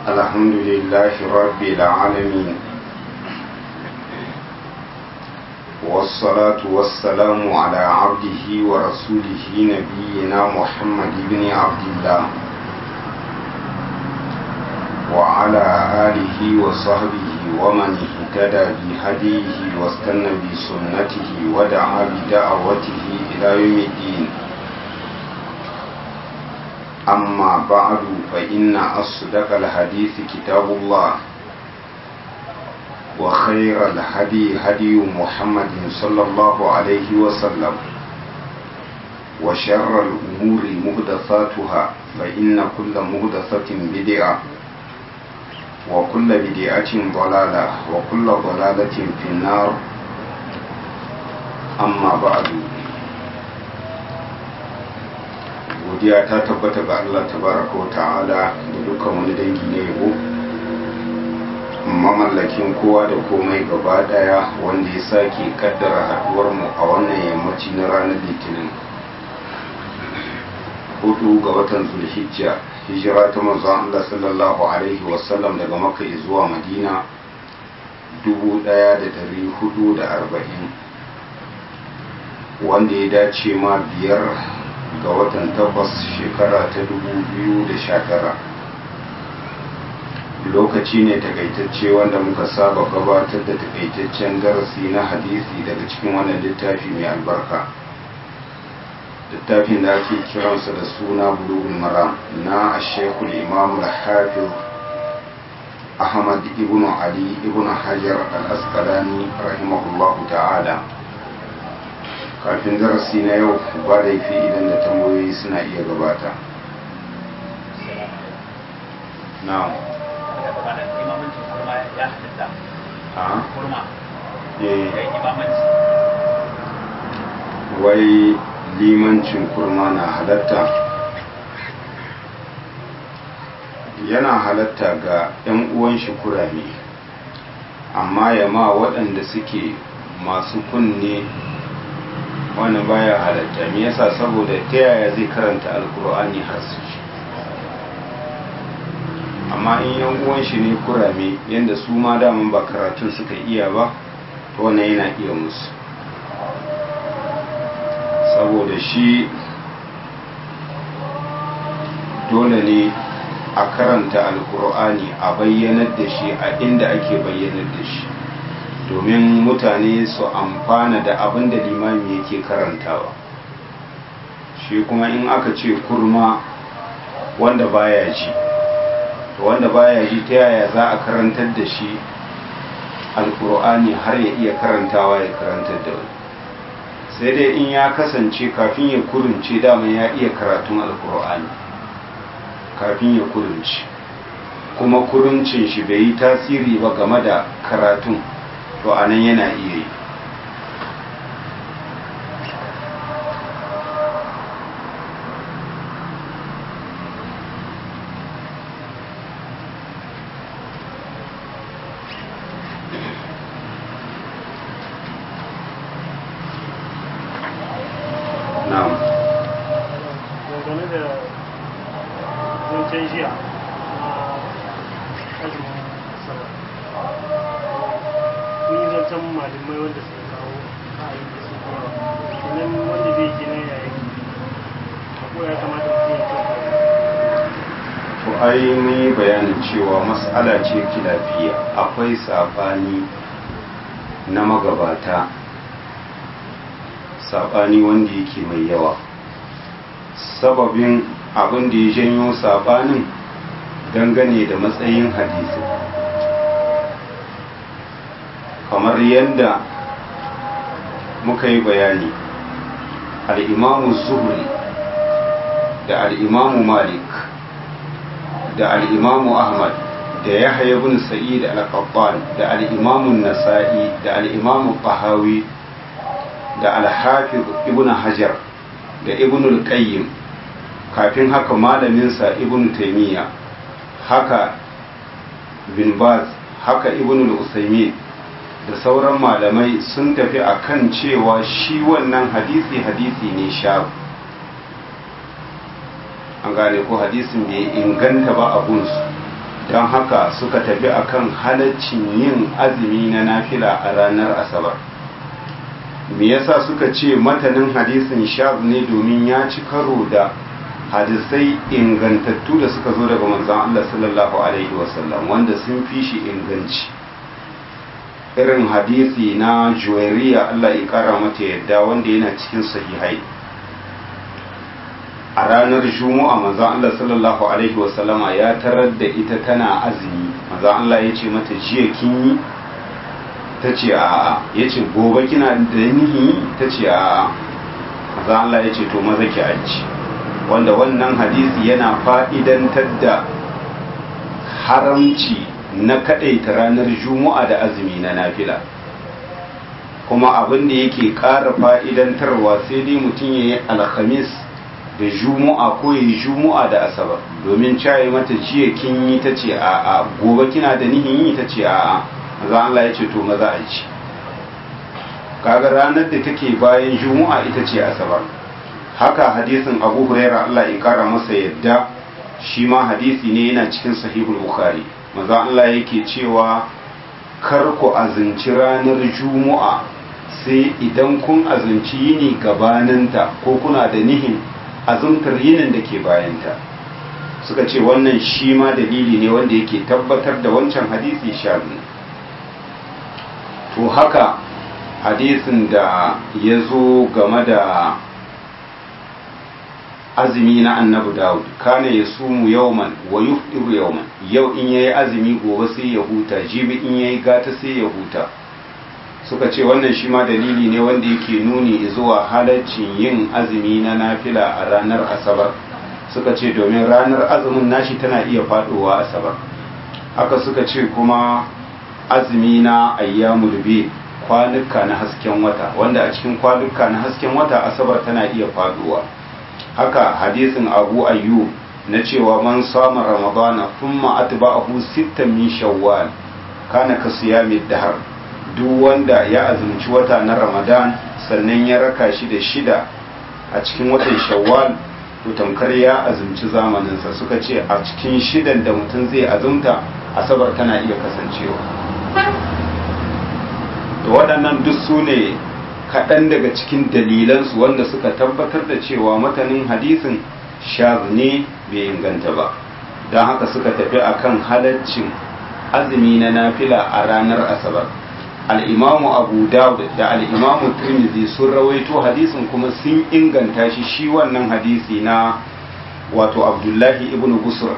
الحمد لله رب العالمين والصلاة والسلام على عبده ورسوله نبينا محمد بن عبد الله وعلى آله وصحبه ومن اهتدى بهديه واستنى بسنته ودعا بدعوته إلى يوم الدين أما بعد فإن أصدق الحديث كتاب الله وخير الهدي هدي محمد صلى الله عليه وسلم وشر الأمور مهدثاتها فإن كل مهدثة بدعة وكل بدعة ضلالة وكل ضلالة في النار أما بعد godiya ta tabbata ga Allah tabaraka wa ta'ala da dukkan wani dangi na yabo mamallakin kowa da komai gaba daya wanda ya sake kaddara haduwar mu a wannan yammaci na ranar litinin hudu ga watan zulhijja hijira ta manzon Allah sallallahu alaihi wasallam daga makka zuwa madina 1440 wanda ya dace ma biyar ga watan takwas shekara ta 2019 lokaci ne takaitacce wanda muka saba gabatar da takaitaccen darasi na hadisi daga cikin wannan littafi mai albarka littafin da ake kiransa da suna bulugul maram na ashekul imam al-hafiz ahmad ibn ali ibn hajar al-asqalani rahimahullahu ta'ala kafin darasi na yau ba da fi idan da tambayoyi suna iya gabata na'am wai limancin kurma na halatta yana halatta ga 'yan uwan shi kurame amma ya ma waɗanda suke masu kunne wani baya halatta me yasa saboda ta yaya zai karanta alkur'ani har su shi amma in yan uwan shi ne kurame yadda su ma daman ba karatun suka iya ba to wannan yana iya musu saboda shi dole ne a karanta alkur'ani a bayyanar da shi a inda ake bayyanar da shi domin mutane su amfana da abin da limami yake karantawa shi kuma in aka ce kurma wanda baya ji wanda baya ji ta yaya za a karantar da shi alkur'ani har ya iya karantawa ya karantar da wani sai dai in ya kasance kafin ya kurunce dama ya iya karatun alkur'ani kafin ya kurunce kuma kuruncin shi bai yi tasiri ba game da karatun to a nan yana iya yi na'am dangane da zancen jiya na azumin sallah ni zancen malamai wanda suka kawo ka'ayi da su yawa kenan wanda zai ji na yayin ko ya kamata mutum ya kyauta to ai mun yi bayanin cewa mas'ala ce kilafiya akwai sabani na magabata sabani wanda yake mai yawa sababin abin da ya janyo sabanin dangane da matsayin hadisi kamar yadda muka yi bayani al'imamu zuhri da al'imamu malik da al'imamu ahmad da yahya bin sa'id al-qattan da al'imamu nasa'i da al'imamu tahawi da al-hafiz ibn hajar da ibn al-qayyim kafin haka malaminsa ibn taymiya haka bin baz haka ibn al-usaymin da sauran malamai sun tafi akan cewa shi wannan hadisi hadisi ne sha an gane ko hadisin bai inganta ba a gunsu don haka suka tafi akan halaccin yin azumi na nafila a ranar asabar me yasa suka ce matanin hadisin shaz ne domin ya ci karo da hadisai ingantattu da suka zo daga manzon Allah sallallahu alaihi wasallam wanda sun fi shi inganci irin hadisi na juwairiya Allah ya kara mata yadda wanda yana cikin sahihai a ranar juma'a manzon Allah sallallahu alaihi wasallama ya tarar da ita tana azumi manzon Allah ya ce mata jiya kin yi ta ce a'a ya ce gobe kina da nihi ta ce a'a manzon Allah ya ce to maza ki aji wanda wannan hadisi yana fa'idantar da haramci na kaɗaita ranar juma'a da azumi na nafila kuma abin da yake ƙara fa'idantarwa sai dai mutum ya yi alhamis da juma'a ko ya yi juma'a da asabar domin caye mata jiya kin yi ta ce a'a gobe kina da nihin yi ta ce a'a maza Allah ya ce to maza a ci kaga ranar da take bayan juma'a ita ce asabar haka hadisin abu huraira Allah ya kara masa yadda shi ma hadisi ne yana cikin sahihul bukhari maza Allah yake cewa kar ku azinci ranar juma'a sai idan kun azinci yini gabaninta ko kuna da nihin azumtar yinin da ke bayanta suka ce wannan shi ma dalili ne wanda yake tabbatar da wancan hadisi shazi to haka hadisin da ya zo game da azumi na annabi dawud kana ya sumu yauman wa yufdiru yauman yau in yayi azumi gobe sai ya huta jibi in yayi gata sai ya huta suka ce wannan shi ma dalili ne wanda yake nuni zuwa halaccin yin azumi na nafila a ranar asabar suka ce domin ranar azumin nashi tana iya fadowa asabar haka suka ce kuma azumi na ayyamul bi kwanuka na hasken wata wanda a cikin kwanuka na hasken wata asabar tana iya faduwa haka hadisin abu ayyub na cewa man sama ramadana thumma atba'ahu sittan min shawwal kana ka siyami dahar duk wanda ya azumci wata na ramadan sannan ya raka shi da shida a cikin watan shawwal to tamkar ya azumci zamaninsa suka ce a cikin shidan da mutum zai azumta asabar tana iya kasancewa to waɗannan duk su ne kaɗan daga cikin dalilansu wanda suka tabbatar da cewa matanin hadisin shaz ne bai inganta ba don haka suka tafi akan halaccin azumi na nafila a ranar asabar al'imamu abu dawud da al'imamu tirmidhi sun rawaito hadisin kuma sun inganta shi shi wannan hadisi na wato abdullahi ibn busur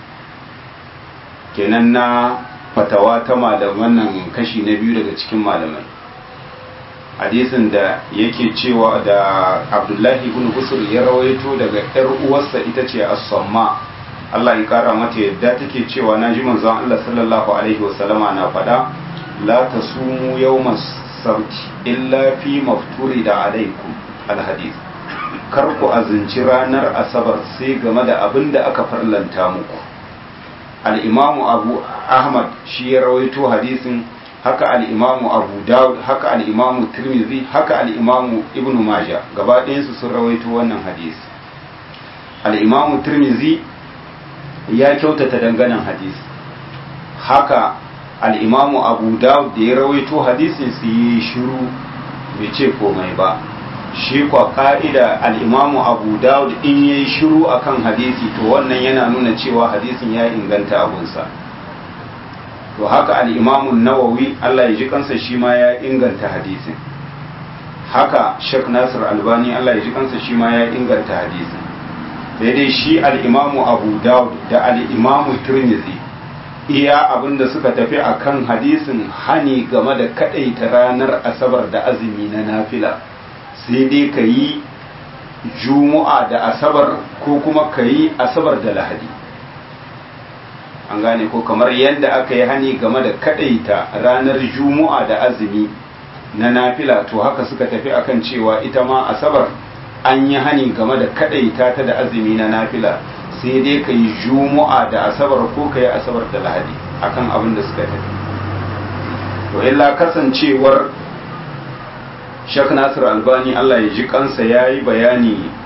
kenan na fatawa ta malaman nan kashi na biyu daga cikin malamai hadisin da yake cewa da abdullahi ibn busur ya rawaito daga yar uwarsa ita ce as-samma Allah ya kara mata yadda take cewa na ji manzon Allah sallallahu alaihi wasallama na faɗa la tasumu yawmas sabti illa fi mafturi da alaikum alhadith kar ku azinci ranar asabar sai game da abin da aka farlanta muku al-imamu abu ahmad shi ya rawaito hadisin haka al-imamu abu dawud haka al-imamu tirmidhi haka al-imamu ibnu majah gaba ɗayansu sun rawaito wannan hadisi al-imamu tirmidhi ya kyautata danganan hadisi haka al'imamu abu dawud da ya rawaito hadisin su yi shiru bai ce komai ba shi kwa ka'ida al'imamu abu dawud in ya yi shiru a kan hadisi to wannan yana nuna cewa hadisin ya inganta abunsa to haka al'imamun nawawi allah ya ji kansa shi ma ya inganta hadisin haka shek nasir albani allah ya ji kansa shi ma ya inganta hadisin sai dai shi al'imamu abu dawud da al'imamu turmizi iya abin da suka tafi a kan hadisin hani game da kaɗaita ranar asabar da azumi na nafila sai dai ka yi juma'a da asabar ko kuma ka yi asabar da lahadi an gane ko kamar yadda aka yi hani game da kaɗaita ranar juma'a da azumi na nafila to haka suka tafi akan cewa ita ma asabar an yi hani game da kadaita ta da azumi na nafila sai dai ka yi juma'a da asabar ko ka yi asabar da lahadi akan abin da suka tafi to illa kasancewar shak nasir albani allah ya ji kansa ya yi bayani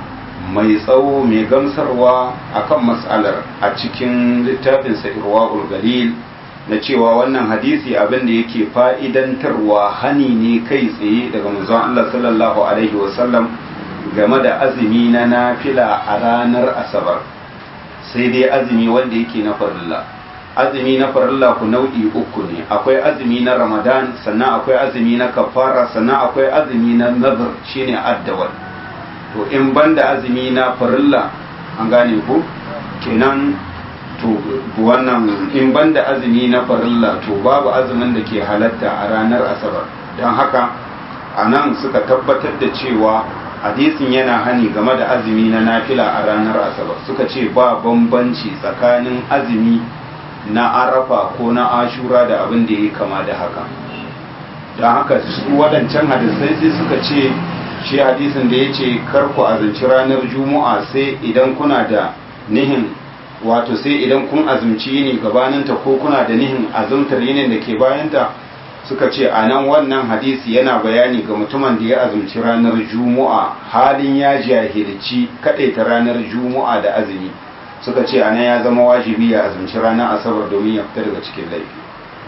mai tsawo mai gamsarwa akan matsalar a cikin littafinsa irwa'ul galil na cewa wannan hadisi abin da yake fa'idantarwa hani ne kai tsaye daga manzon Allah sallallahu alaihi wasallam game da azumi na nafila a ranar asabar sai dai azumi wanda yake na farilla azumi na farilla ku nau'i uku ne akwai azumi na ramadan sannan akwai azumi na kafara sannan akwai azumi na nazar shine addawal to in banda azumi na farilla an gane ku kenan to wannan in banda azumi na farilla to babu azumin da ke halatta a ranar asabar don haka a nan suka tabbatar da cewa hadisin yana hani game da azumi na nafila a ranar asabar suka ce ba bambanci tsakanin azumi na arafa ko na ashura da abin da ya kama da haka don haka su waɗancan hadisai sai suka ce shi hadisin da ya ce karku azumci ranar juma'a sai idan kuna da nihin wato sai idan kun azumci yini gabaninta ko kuna da nihin azumtar yinin da ke bayanta suka ce a nan wannan hadisi yana bayani ga mutumin da ya azumci ranar juma'a halin ya jahilci ta ranar juma'a da azumi suka ce a nan ya zama wajibi ya azumci ranar asabar domin ya fita daga cikin laifi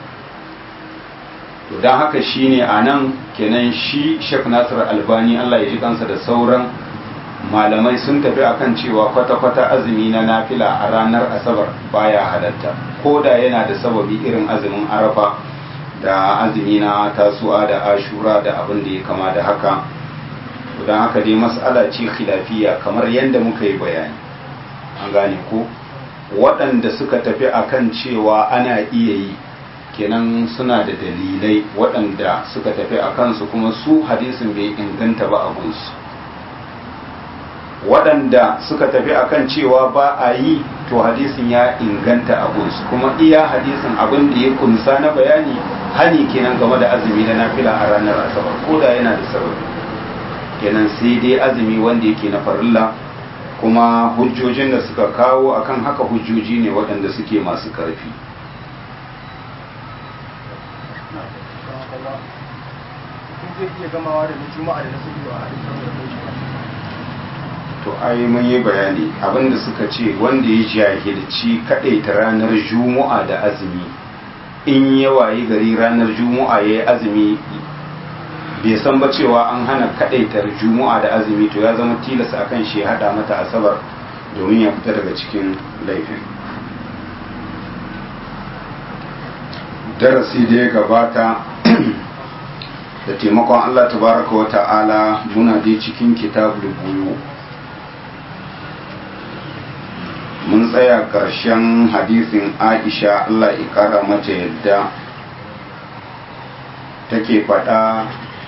to don haka shine a nan kenan shi shek nasir albani allah ya ji kansa da sauran malamai sun tafi akan cewa kwata-kwata azumi na nafila a ranar asabar baya halatta ko da yana da sababi irin azumin arafa da azumi na tasu'a da ashura da abin da ya kama da haka don haka dai mas'ala ce khilafiya kamar yadda muka yi bayani an gane ko waɗanda suka tafi akan cewa ana iya yi kenan suna da dalilai waɗanda suka tafi a kansu kuma su hadisin bai inganta ba a gunsu waɗanda suka tafi akan cewa ba a yi to hadisin ya inganta a gunsu kuma iya hadisin abin da ya kunsa na bayani hani kenan game da azumi na nafila a ranar asabar ko da yana da sababi kenan sai dai azumi wanda yake na farilla kuma hujjojin da suka kawo akan haka hujjoji ne waɗanda suke masu ƙarfi to ai mun yi bayani abinda suka ce wanda ya jahilci ta ranar juma'a da azumi in ya wayi gari ranar juma'a ya yi azumi bai san ba cewa an hana kadaitar juma'a da azumi to ya zama tilasta akan shi hada mata asabar domin ya fita daga cikin laifin darasi da ya gabata da taimakon Allah tabaraka wa ta'ala muna dai cikin kitabul buyu mun tsaya ƙarshen hadisin aisha Allah ya ƙara mata yadda take faɗa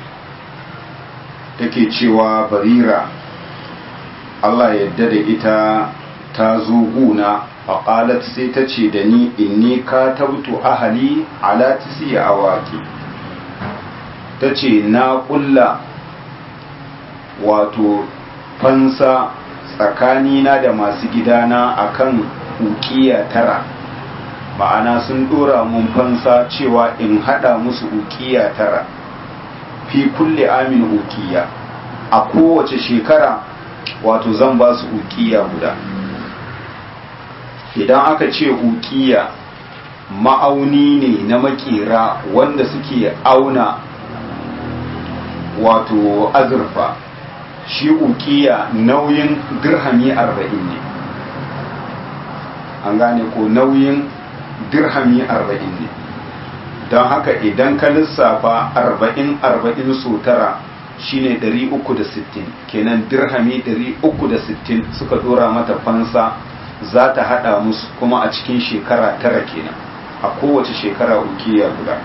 take cewa barira Allah yadda da ita ta zo guna faƙalat sai ta ce da ni inni ka tabtu ahali ala tisi awaki ta ce na ƙulla wato fansa tsakanina da masu gidana akan ukiya tara ma'ana sun dora mun fansa cewa in hada musu ukiya tara fi kulle amin ukiya a kowace shekara wato zan ba su ukiya guda idan aka ce ukiya ma'auni ne na makera wanda suke auna wato azurfa shi ukiya nauyin dirhami arba'in ne an gane ko nauyin dirhami arba'in ne don haka idan ka lissafa arba'in arba'in so tara shine ɗari uku da sittin kenan dirhami ɗari uku da sittin suka dora mata fansa za ta haɗa musu kuma a cikin shekara tara kenan a kowace shekara ukiya guda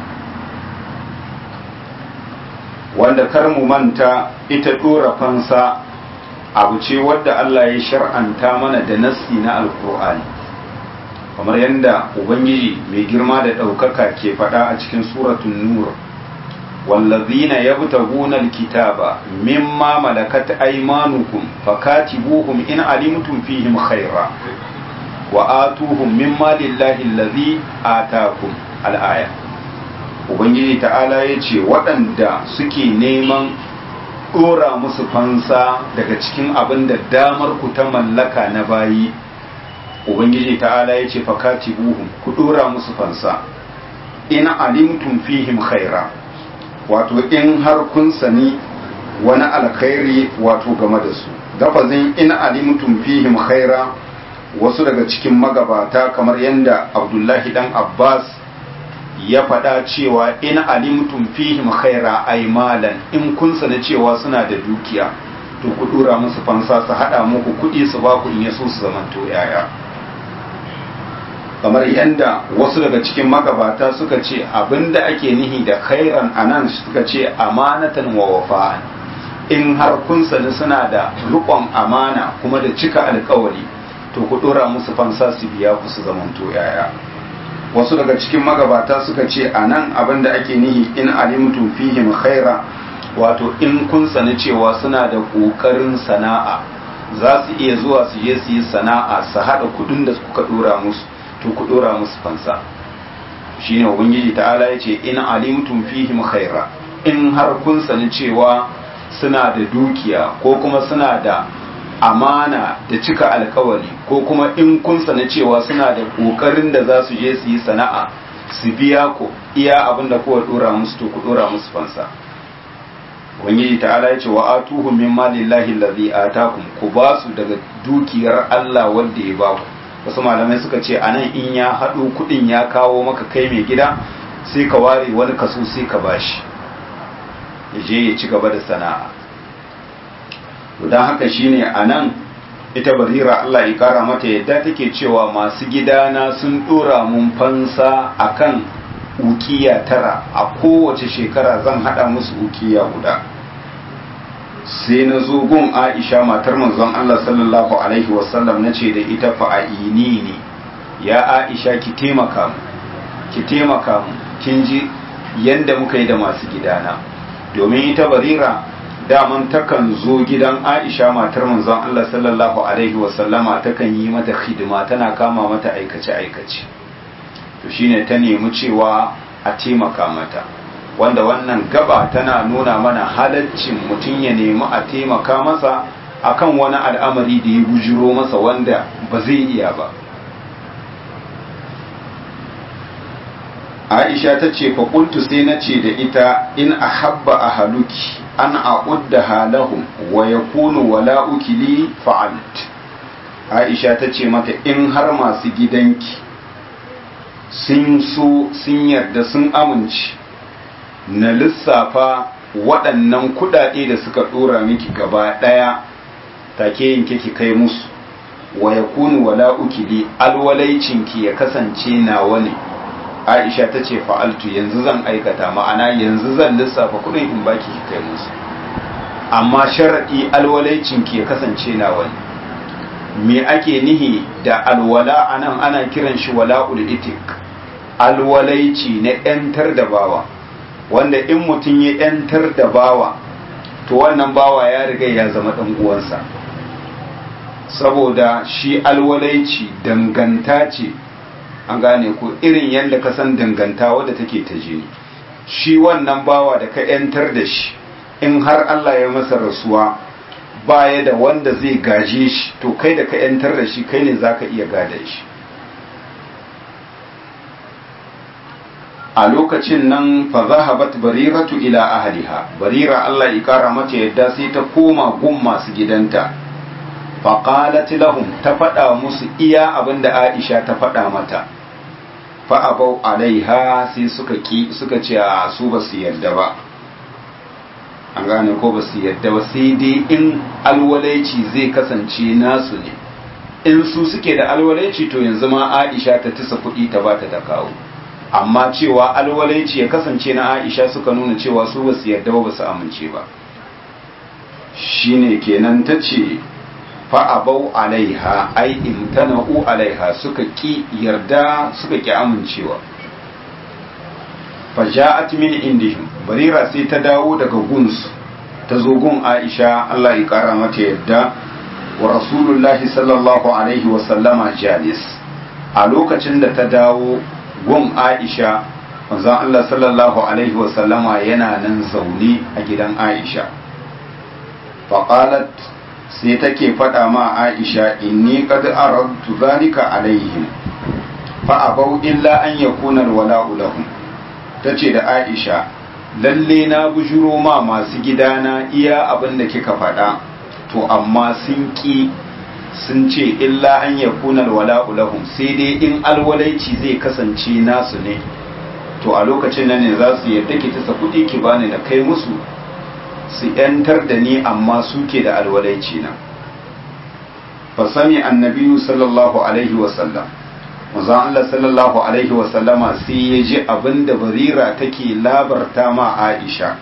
wanda kar mu manta ita dora fansa abu ce wadda Allah ya shar'anta mana da nassi na alkur'ani kamar yadda ubangiji mai girma da ɗaukaka ke faɗa a cikin suratun nur wallazina yabtaguna alkitaba mimma malakat aymanukum fakatibuhum in alimtum fihim khaira wa atuhum mimma lillahi allazi atakum al-aya ubangiji ta'ala ya ce waɗanda suke neman ɗora musu fansa daga cikin abin da damar ku ta mallaka na bayi ubangiji ta'ala ya ce fakati buhun ku ɗora musu fansa in alimtum fihim khaira wato in har kun sani wani alkhairi wato game da su lafazin in alimtum fihim khaira wasu daga cikin magabata kamar yadda abdullahi dan abbas ya faɗa cewa in alimtum fihim khaira ay malan in kun sani cewa suna da dukiya to ku dura musu fansa su hada muku kuɗi su ba ku in yaso su zamanto yaya kamar yadda wasu daga cikin magabata suka ce abinda ake nihi da khairan anan suka ce amanatan wa wafa'an in har kun sani suna da rukon amana kuma da cika alkawari to ku dora musu fansa su biya ku su zamanto yaya wasu daga cikin magabata suka ce a nan abin da ake nihi in alimtum fihim khaira wato in kun sani cewa suna da ƙoƙarin sana'a za su iya zuwa su je su yi sana'a su haɗa kuɗin da kuka ɗora musu to ku ɗora musu fansa shine ubangiji ta'ala ya ce in alimtum fihim khaira in har kun sani cewa suna da dukiya ko kuma suna da amana da cika alkawari ko kuma in kun sana cewa suna da kokarin da za su je su yi sana'a su biya ku iya abin da kowa dora musu to ku dora musu fansa ubangiji ta'ala ya ce wa atuhu min malillahi allazi atakum ku ba su daga dukiyar Allah wanda ya ba ku wasu malamai suka ce anan in ya haɗo kuɗin ya kawo maka kai mai gida sai ka ware wani kaso sai ka bashi ya je ya ci gaba da sana'a don haka shine a nan ita barira Allah ya kara mata yadda take cewa masu gidana sun dora mun fansa akan ukiya tara a kowace shekara zan hada musu ukiya guda sai na zo gun aisha matar manzon Allah sallallahu alaihi wasallam na ce da ita fa'ini ne ya aisha ki taimaka mu ki taimaka mu kin ji yanda muka yi da masu gidana domin ita barira daman takan zo gidan aisha matar manzon Allah sallallahu alaihi wasallama takan yi mata hidima tana kama mata aikace-aikace to shine ta nemi cewa a taimaka mata wanda wannan gaba tana nuna mana halaccin mutum ya nemi a taimaka masa akan wani al'amari da ya bujiro masa wanda ba zai iya ba aisha ta ce faƙultu sai na ce da ita in a habba a haluki an a'udda halahum wa ya kunu wala ukili fa'alt aisha ta ce mata in har masu gidanki sun so sun yarda sun amince na lissafa waɗannan kuɗaɗe da suka ɗora miki gaba ɗaya take yanke ki kai musu wa ya kunu wala ukili alwalaicinki ya kasance nawa ne aisha ta ce fa'altu yanzu zan aikata ma'ana yanzu zan lissafa kudin in baki ki kai musu amma sharaɗi alwalaicinki ya kasance na wani me ake nihi da alwala anan ana kiran shi wala'ul itik alwalaici na ‘yantar da bawa wanda in mutum ya ‘yantar da bawa to wannan bawa ya riga ya zama ɗan uwansa saboda shi alwalaici danganta ce an gane ko irin yadda ka san danganta wadda take ta jini shi wannan bawa da ka ‘yantar da shi in har Allah ya masa rasuwa baya da wanda zai gaje shi to kai da ka ‘yantar da shi kai ne za ka iya gada shi a lokacin nan fa zahabat bariratu ila ahliha barira Allah ya kara mata yadda sai ta koma gun masu gidanta fa qalat lahum ta faɗa musu iya abinda Aisha ta faɗa mata fa abau alaiha sai suka ki suka ce a su ba su yarda ba an gane ko ba su yarda ba sai dai in alwalaici zai kasance nasu ne in su suke da alwalaici to yanzu ma Aisha ta tisa kuɗi ta bata ta kawo amma cewa alwalaici ya kasance na Aisha suka nuna cewa su ba su yarda ba su amince ba shine kenan ta ce fa'abau alaiha ai imtana'u alaiha suka ki yarda suka ki amincewa faja'at min indihim barira sai ta dawo daga gunsu ta zo gun Aisha Allah ya kara mata yadda wa rasulullahi sallallahu alaihi wa sallama jalis a lokacin da ta dawo gun Aisha manzon Allah sallallahu alaihi wa sallama yana nan zaune a gidan Aisha faƙalat sai take faɗa ma aisha inni qad aradtu zalika alaihim fa abau illa an yakuna alwala'u lahum tace da aisha lalle na bujuro ma masu gidana iya abin da kika faɗa to amma sun ƙi sun ce illa an yakuna alwala'u lahum sai dai in alwalaici zai kasance nasu ne to a lokacin nan ne za su yarda ki tasa kuɗi ki bani na kai musu su ‘yantar da ni amma suke da alwalaici na fasami annabiyu sallallahu alaihi wasallam manzon Allah sallallahu alaihi wasallama sai ya ji abin da barira take labarta ma Aisha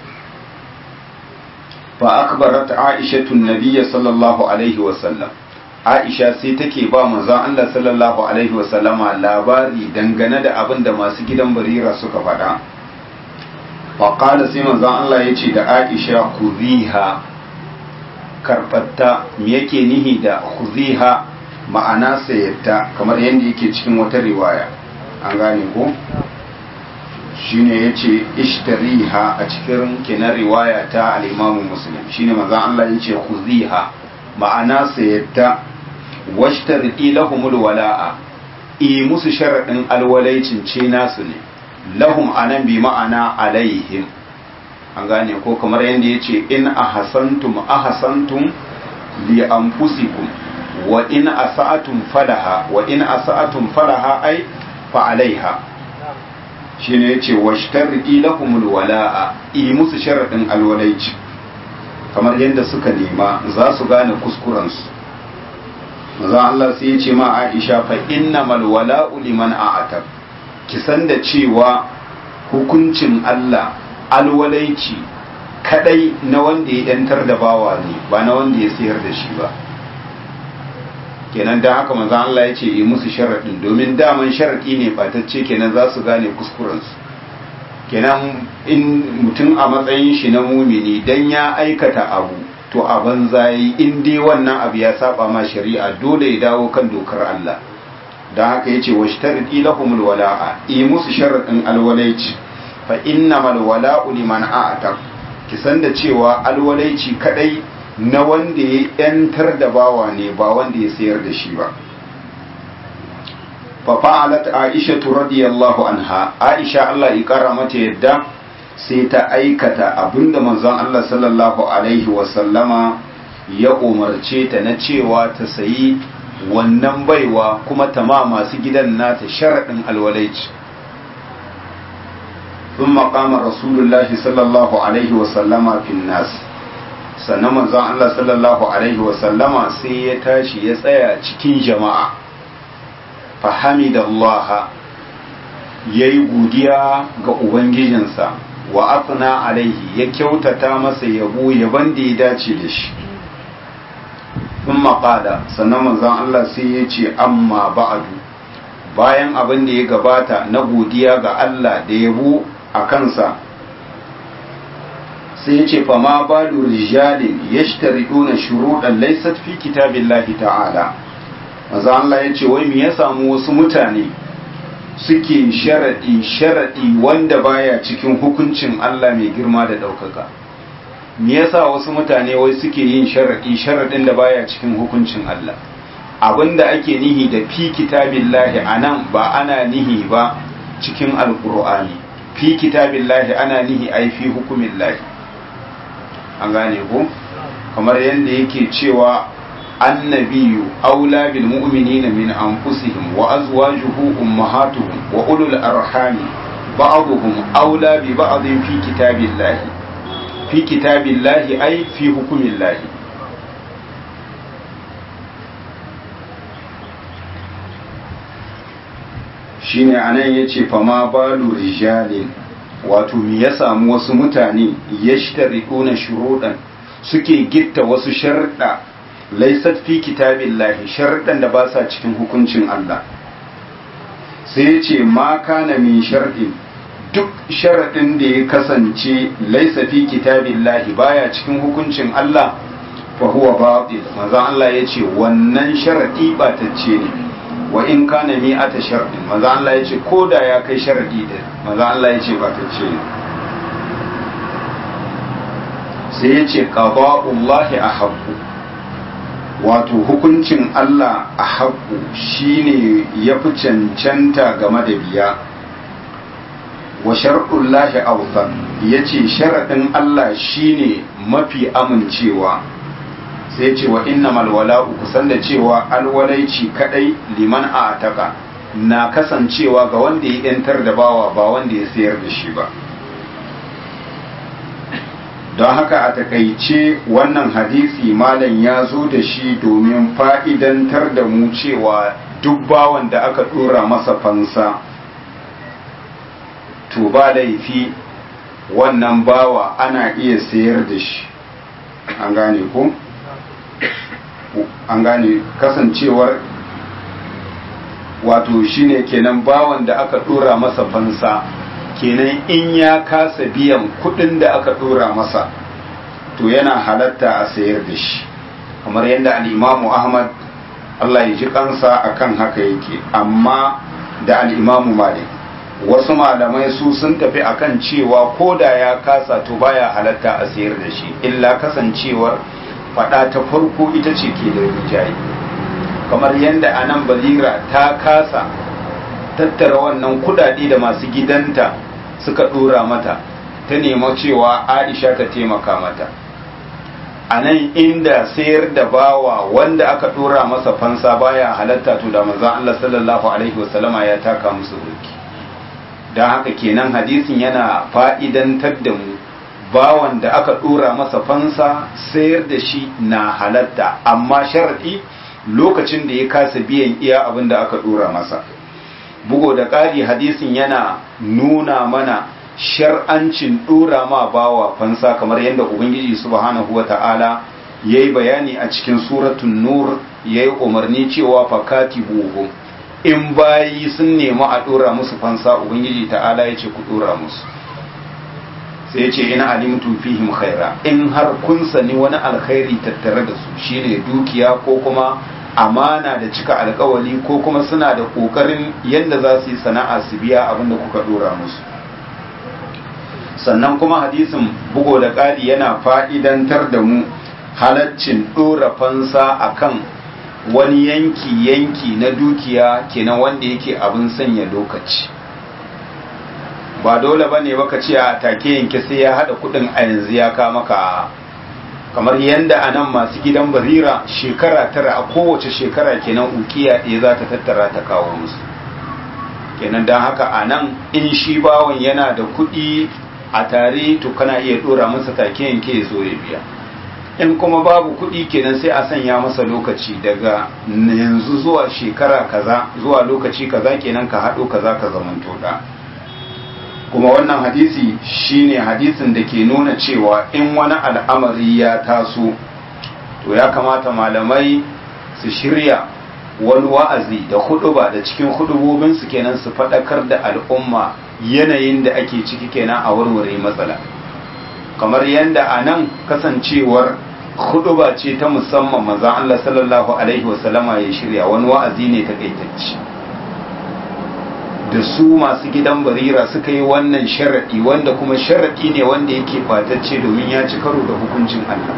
fa akbarat Aisha tun nabiyya sallallahu alaihi wasallam Aisha sai take ba manzon Allah sallallahu alaihi wasallama labari dangane da abin da masu gidan barira suka faɗa faƙada sai manzon Allah ya ce da Aisha kuziha karɓatta me yake nihi da kuziha ma'ana sayatta kamar yadda yake cikin wata riwaya an gane ko shine ya ce ishtariha a cikin kenan riwaya ta al'imamu muslim shine manzon Allah ya ce kuziha ma'ana sayatta washtaridi lahumul wala'a i musu sharaɗin alwalaicin ce nasu ne lahum anan bi ma'ana alaihim an gane ko kamar yadda ya ce in ahasantum ahasantum li anfusikum wa in asa'atum falaha wa in asa'atum falaha ai fa alaiha shine yace washtaridi lahumul wala'a i musu sharadin alwalaici kamar yadda suka nema za su gane kuskurensu maza Allah sai ya ce ma Aisha fa innamal wala'u liman a'atab ki san da cewa hukuncin Allah alwalaici kadai na wanda ya yantar da bawa ne ba na wanda ya sayar da shi ba kenan da haka manzon Allah ya ce yi musu sharaɗin domin daman sharaɗi ne batacce kenan za su gane kuskurensu kenan in mutum a matsayin shi na mumini dan ya aikata abu to a banza yi in dai wannan abu ya saba ma shari'a dole ya dawo kan dokar Allah don haka yace washtaridi lahumul wala'a yi musu sharadin alwalaici fa innamal wala'u liman a'ata ki san da cewa alwalaici kadai na wanda ya yantar da bawa ne ba wanda ya sayar da shi ba fa fa'alat aisha radiyallahu anha aisha Allah ya kara mata yadda sai ta aikata abinda manzon Allah sallallahu alaihi wa sallama ya umarce ta na cewa ta sayi wannan baiwa kuma ta ma masu gidan nata sharaɗin alwalaici ثم قام رسول الله صلى الله عليه وسلم في الناس sannan manzon Allah sallallahu alaihi wasallama sai ya tashi ya tsaya cikin jama'a fahamidallah ya yi godiya ga ubangijinsa wa afna alaihi ya kyautata masa yabo yaban da ya dace da shi sun maƙada sannan manzon Allah sai ya ce amma ba'adu bayan abin da ya gabata na godiya ga Allah da yabo a kansa sai ya ce fama balu rijalin ya shtariduna shuruɗan laisat fi kitabillahi ta'ala maza Allah ya ce wai me ya samu wasu mutane suke sharaɗi sharaɗi wanda baya cikin hukuncin Allah mai girma da ɗaukaka me yasa wasu mutane wai suke yin sharaɗi sharaɗin da baya cikin hukuncin Allah abinda ake nihi da fi kitabillahi anan ba ana nihi ba cikin alkur'ani fi kitabillahi ana nihi ai fi hukumillahi an gane ko kamar yadda yake cewa annabiyu aula bil mu'minina min anfusihim wa azwajuhu ummahatuhum wa ulul arhami ba'dhum aula bi ba'dhin fi kitabillahi fi kitabillahi ai fi hukumillahi shine anan yace fama balu rijalin wato me ya samu wasu mutane yashtarikuna shuruɗan suke gitta wasu sharɗa laisat fi kitabillahi sharɗan da ba sa cikin hukuncin Allah sai ya ce ma kana min sharɗin duk sharaɗin da ya kasance laisa fi kitabillahi baya cikin hukuncin Allah fa huwa batil manzo Allah ya ce wannan sharaɗi batacce ne wa in kana mi ata sharɗin manzo Allah ya ce ko da ya kai sharaɗi da manzo Allah ya ce batacce ne sai ya ce ƙaba'ullahi a haƙu wato hukuncin Allah a haƙu shine ya fi cancanta game da biya wa shar'ullahi awthaq yace sharadin Allah shine mafi amincewa sai ce wa innamal wala'u kusan da cewa alwalaici kadai liman ataka na kasancewa ga wanda ya yantar da bawa ba wanda ya sayar da shi ba don haka a takaice wannan hadisi malam ya zo da shi domin fa'idantar da mu cewa duk bawan da aka dora masa fansa to ba laifi wannan bawa ana iya sayar da shi an gane ko an gane kasancewar wato shine kenan bawan da aka dora masa fansa kenan in ya kasa biyan kudin da aka dora masa to yana halatta a sayar da shi kamar yadda al'imamu ahmad Allah ya ji kansa akan haka yake amma da al'imamu malik wasu malamai su sun tafi akan cewa ko da ya kasa to baya halatta a sayar da shi illa kasancewar fada ta farko ita ce ke da rijayi kamar yadda a nan bazira ta kasa tattara wannan kudade da masu gidanta suka dora mata ta nema cewa aisha ta taimaka mata a nan inda sayar da bawa wanda aka dora masa fansa baya halatta to da manzon Allah sallallahu alaihi wasallama ya taka musu burki don haka kenan hadisin yana fa'idantar da mu bawan da aka dora masa fansa sayar da shi na halatta amma sharadi lokacin da ya kasa biyan iya abin da aka dora masa bugo da ƙari hadisin yana nuna mana shar'ancin dora ma bawa fansa kamar yadda ubangiji subhanahu wata'ala ya yi bayani a cikin suratun nur ya yi umarni cewa fakati buhu in bayi sun nemi a dora musu fansa ubangiji ta'ala ya ce ku dora musu sai ce ina alimtu fihim khaira in har kun sani wani alkhairi tattare da su shine dukiya ko kuma amana da cika alkawali ko kuma suna da kokarin yadda za su yi sana'a su biya abin da kuka dora musu sannan kuma hadisin bugo da ƙari yana fa'idantar da mu halaccin dora fansa akan wani yanki yanki na dukiya kenan wanda yake abin sanya lokaci ba dole ba ne baka ce a take yanke sai ya haɗa kuɗin a yanzu ya kama ka kamar yadda a nan masu gidan barira shekara tara a kowace shekara kenan ukiya ɗaya za ta tattara ta kawo musu kenan don haka a nan in shi bawan yana da kuɗi a tare to kana iya ɗora masa take yanke ya zo ya biya in kuma babu kuɗi kenan sai a sanya masa lokaci daga yanzu zuwa shekara kaza zuwa lokaci kaza kenan ka haɗo kaza ka zamanto da kuma wannan hadisi shine hadisin da ke nuna cewa in wani al'amari ya taso to ya kamata malamai su shirya wani wa'azi da huduba da cikin hudubobinsu kenan su faɗakar da al'umma yanayin da ake ciki kenan a warware matsala kamar yadda a nan kasancewar huduba ce ta musamman maza Allah sallallahu alaihi wasallama ya shirya wani wa'azi ne takaitacce da su masu gidan barira suka yi wannan sharaɗi wanda kuma sharaɗi ne wanda yake fatacce domin ya ci karo da hukuncin Allah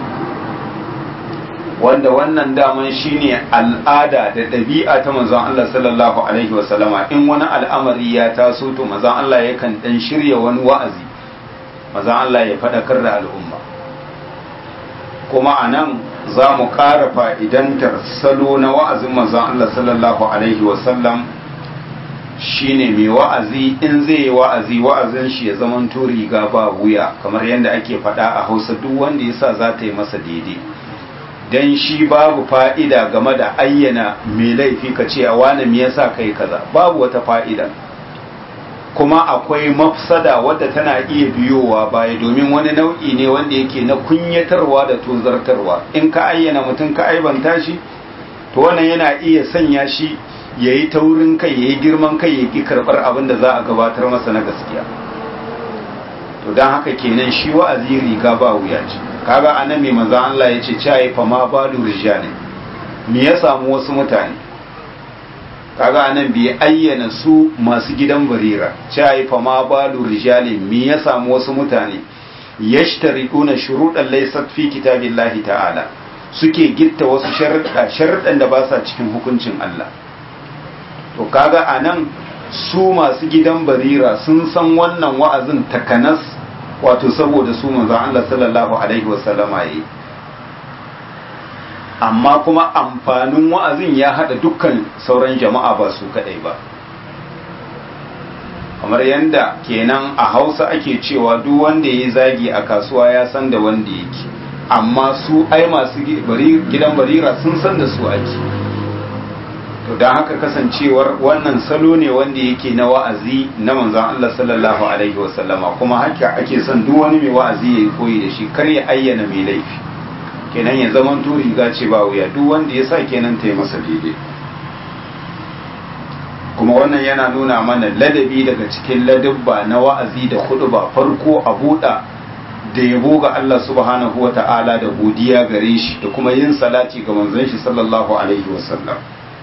wanda wannan daman shine al'ada da ɗabi'a ta manzon Allah sallallahu alaihi wasallama in wani al'amari ya taso to manzon Allah yakan dan shirya wani wa'azi manzon Allah ya faɗakar da al'umma kuma a nan za mu ƙara fa'idantar salo na wa'azin manzon Allah sallallahu alaihi wasallam shine mai wa'azi in zai yi wa'azi wa'azin shi ya zaman riga ba wuya kamar yadda ake faɗa a hausa duk wanda ya sa za ta yi masa daidai don shi babu fa'ida game da ayyana mai laifi ka ce a wane me yasa kai kaza babu wata fa'ida kuma akwai mafsada wadda tana iya biyowa baya domin wani nau'i ne wanda yake na kunyatarwa da tozartarwa in ka ayyana mutum ka aibanta shi to wannan yana iya sanya shi ya yi taurin kai ya yi girman kai ya ƙi karɓar abin da za a gabatar masa na gaskiya to don haka kenan shi wa'azi riga ba wuya ce kaga anan mai maza Allah ya ce cayi fa ma balu rijali me ya samu wasu mutane kaga anan bai ayyana su masu gidan barira cayi fa ma balu rijali me ya samu wasu mutane yashtariduna shuruɗan laysat fi kitabillahi ta'ala suke gitta wasu sharuɗa sharuɗan da ba sa cikin hukuncin Allah to kaga anan su masu gidan barira sun san wannan wa'azin takanas wato saboda su manzon Allah sallallahu alaihi wasallama yayi amma kuma amfanin wa'azin ya hada dukkan sauran jama'a ba su kadai ba kamar yadda kenan a hausa ake cewa duk wanda ya zagi a kasuwa ya san da wanda yake amma su ai masu gidan barira sun san da su ake to don haka kasancewar wannan salo ne wanda yake na wa'azi na manzon Allah sallallahu alaihi wasallama kuma haka ake son duk wani mai wa'azi ya yi koyi da shi kar ya ayyana mai laifi kenan ya zaman to riga ce ba wuya duk wanda ya sa kenan ta yi masa daidai kuma wannan yana nuna mana ladabi daga cikin ladabba na wa'azi da ba farko a buɗa da yabo ga Allah subhanahu wata'ala da godiya gare shi da kuma yin salati ga manzon shi sallallahu alaihi wasallam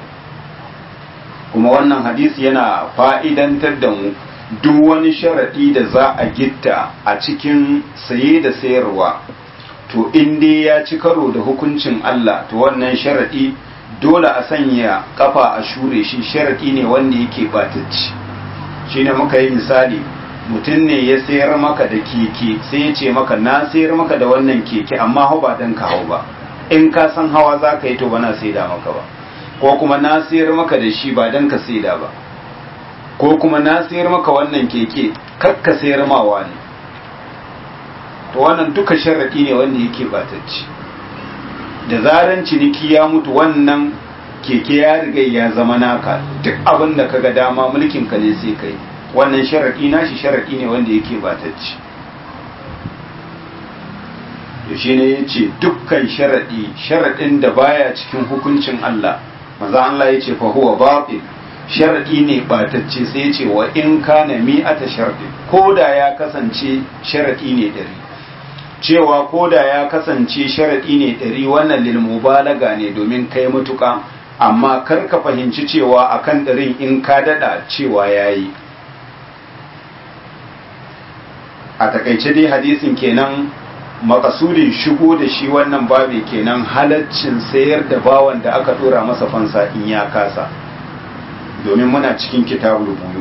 kuma wannan hadisi yana fa'idantar da mu duk wani sharaɗi da za a gitta a cikin saye da sayarwa to in dai ya ci karo da hukuncin Allah to wannan sharaɗi dole a sanya kafa a shure shi sharaɗi ne wanda yake batacci shi ne muka yi misali mutum ne ya sayar maka da keke sai ya ce maka na sayar maka da wannan keke amma hau ba dan ka hau ba in ka san hawa za ka yi to ba na saida maka ba ko kuma na sayar maka da shi ba dan ka saida ba ko kuma na sayar maka wannan keke kar ka sayar mawa ne to wannan duka sharaɗi ne wanda yake batacci da zaran ciniki ya mutu wannan keke ya riga ya zama naka duk abin da kaga dama mulkin ka ne sai kai wannan sharaɗi nashi sharaɗi ne wanda yake batacci to shi ne ya ce dukkan sharaɗi sharaɗin da baya cikin hukuncin Allah maza Allah ya ce fa huwa batil sharaɗi ne batacce sai ya ce wa in kana mi'ata sharaɗi ko da ya kasance sharaɗi ne ɗari cewa ko da ya kasance sharaɗi ne ɗari wannan lilmubalaga ne domin kai matuƙa amma kar ka fahimci cewa akan ɗarin in ka daɗa cewa ya yi a takaice dai hadisin kenan makasudin shigo da shi wannan babi kenan halaccin sayar da bawan da aka ɗora masa fansa in ya kasa domin muna cikin kitabul buyu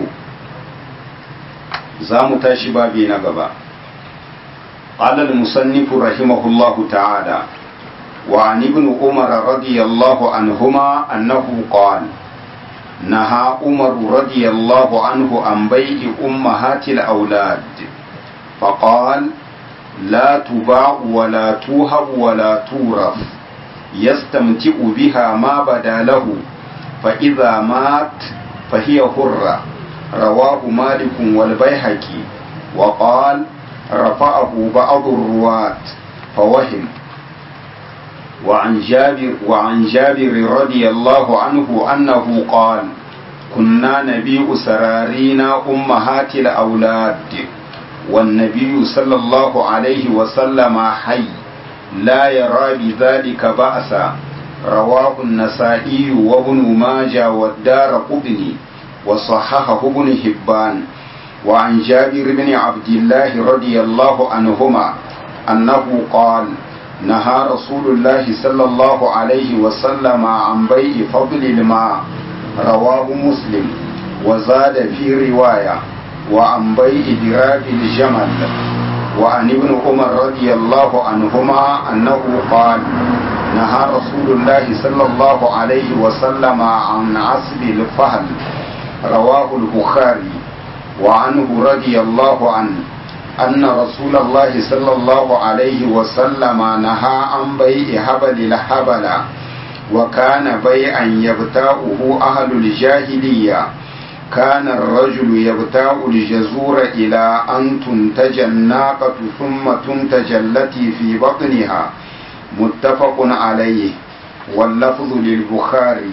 za mu tashi babi na gaba قال المصنف رحمه الله تعالى وعن ابن عمر رضي الله عنهما أنه قال نهى عمر رضي الله عنه عن بيع أمهات الأولاد فقال لا تباع ولا توهب ولا تورث يستمتع بها ما بدا له فإذا مات فهي حرة رواه مالك والبيهقي وقال رفعه بعض الرواة فوهم وعن جابر وعن جابر رضي الله عنه أنه قال كنا نبيع سرارينا أمهات الأولاد والنبي صلى الله عليه وسلم حي لا يرى بذلك بأسا رواه النسائي وابن ماجه والدار قبني وصححه ابن حبان وعن جابر بن عبد الله رضي الله عنهما أنه قال نهى رسول الله صلى الله عليه وسلم عن بيع فضل الماء رواه مسلم وزاد في رواية وعن بيع دراب الجمل وعن ابن عمر رضي الله عنهما أنه قال نهى رسول الله صلى الله عليه وسلم عن عسب الفهل رواه البخاري وعنه رضي الله عنه أن رسول الله صلى الله عليه وسلم نهى عن بيع هبل الحبل وكان بيعا يبتاؤه أهل الجاهلية كان الرجل يبتاع الجزور إلى أن تنتج الناقة ثم تنتج التي في بطنها متفق عليه واللفظ للبخاري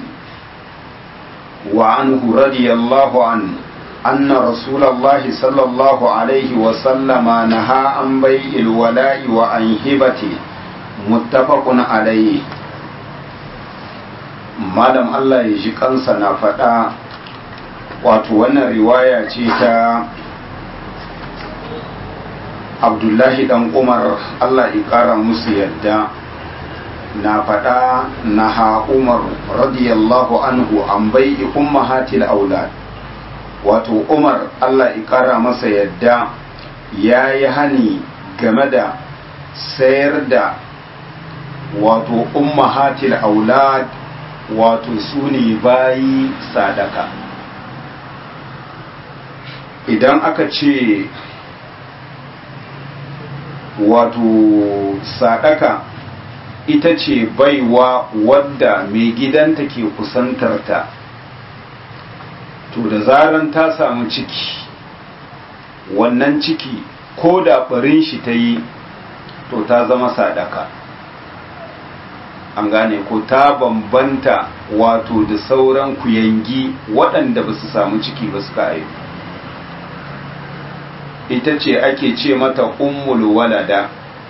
وعنه رضي الله عنه أن رسول الله صلى الله عليه وسلم نهى عن بيع الولاء وعن هبته متفق عليه malam Allah ya ji kansa na faɗa wato wannan riwaya ce ta abdullahi dan umar allah ƙara musu yadda na faɗa na ha umar radiyallahu anhu an bai ummahatil aulad wato umar allah ƙara masa yadda ya yi hani game da sayar da wato ummahatil aulad wato su ne bayi sadaka idan aka ce wato sadaka ita ce baiwa wadda mai gidanta ke kusantarta to da zaran ta samu ciki wannan ciki ko da barin shi ta yi to ta zama sadaka an gane ko ta bambanta wato da sauran kuyangi waɗanda ba su samu ciki ba suka haifu ita ce ake ce mata ummul walada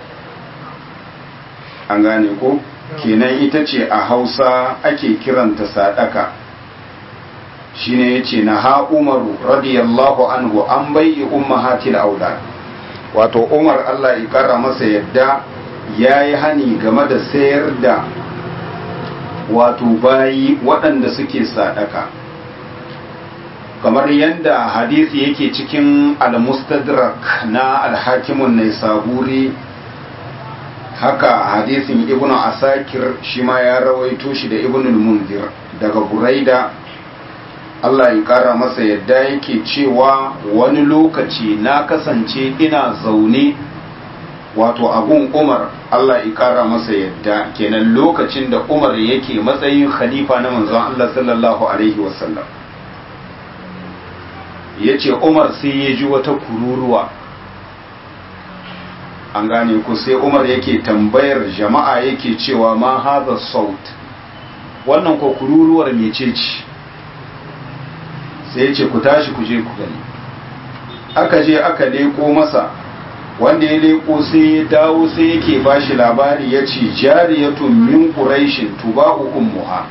an gane ko kenan ita ce a hausa ake kiranta sadaka shine yace na ha umaru radiyallahu anhu an bayyi ummahatil aulad wato umar Allah ya kara masa yadda yayi hani game da sayar da wato bayi waɗanda suke sadaka kamar yadda hadisi yake cikin al-mustadrak na al-hakimun naisaburi haka hadisin ibnu asakir shi ma ya rawaito shi da ibnu al-munzir daga buraida Allah ya kara masa yadda yake cewa wani lokaci na kasance ina zaune wato abun umar Allah ya kara masa yadda kenan lokacin da umar yake matsayin khalifa na manzon Allah sallallahu alaihi wasallam ya ce umar sai ya ji wata kururuwa an gane ku sai umar yake tambayar jama'a yake cewa ma haza saut wannan ko kururuwar mece ce sai ya ce ku tashi ku je ku gani aka je aka leko masa wanda ya leko sai ya dawo sai yake bashi labari ya ce jariyatun min quraishin tuba'u ummuha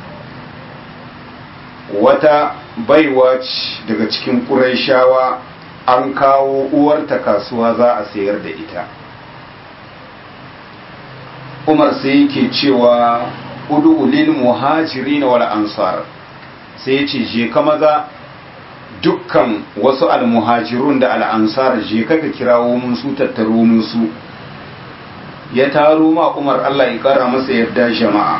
wata baiwa ce daga cikin ƙuraishawa an kawo uwarta kasuwa za a sayar da ita umar sai yake cewa udu lil muhajiri wal ansar sai ya ce je ka maza dukkan wasu almuhajirun da al'ansar je ka ka kirawo mun su tattaro mun su ya taro ma umar Allah ya kara masa yarda jama'a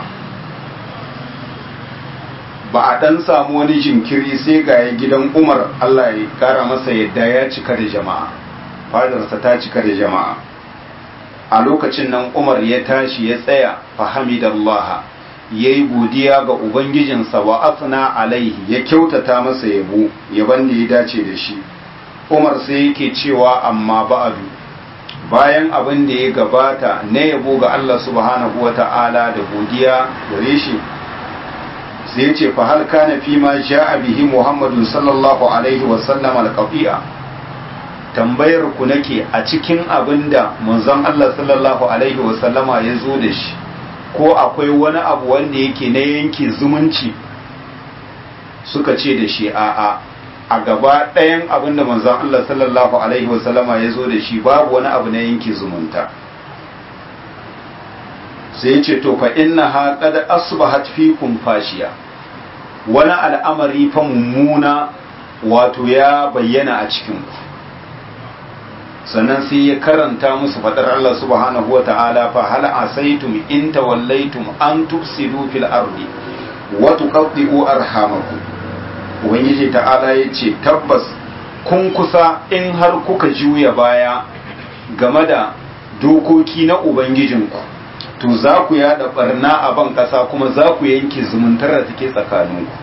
ba a ɗan samu wani jinkiri sai ga gidan umar Allah ya kara masa yadda ya cika da jama'a fadarsa ta cika da jama'a a lokacin nan umar ya tashi ya tsaya fahamidallah ya yi godiya ga ubangijinsa wa asna alaihi ya kyautata masa yabo yaban da ya dace da shi umar sai yake cewa amma ba'adu bayan abin da ya gabata na yabo ga Allah subhanahu wa ta'ala da godiya gare shi sai ce fa hal kana fi ma ja'a bihi Muhammadu sallallahu alaihi wa sallam al-qafi'a tambayar ku nake a cikin abinda manzon Allah sallallahu alaihi wa sallama ya zo da shi ko akwai wani abu wanda yake na yanke zumunci suka ce da shi a'a a gaba ɗayan abinda manzon Allah sallallahu alaihi wa sallama ya zo da shi babu wani abu na yanke zumunta sai ce to fa inna ha qad asbahat fikum fashiya wani al'amari fa mummuna wato ya bayyana a cikin ku sannan sai ya karanta musu fadar Allah subhanahu wata'ala fa hal asaitum in tawallaitum an tufsidu fil ardi wa tuqaddi'u arhamakum ubangiji ta'ala yace tabbas kun kusa in har kuka juya baya game da dokoki na ubangijinku to za ku yada barna a ban kasa kuma za ku yanke zumuntar da take tsakaninku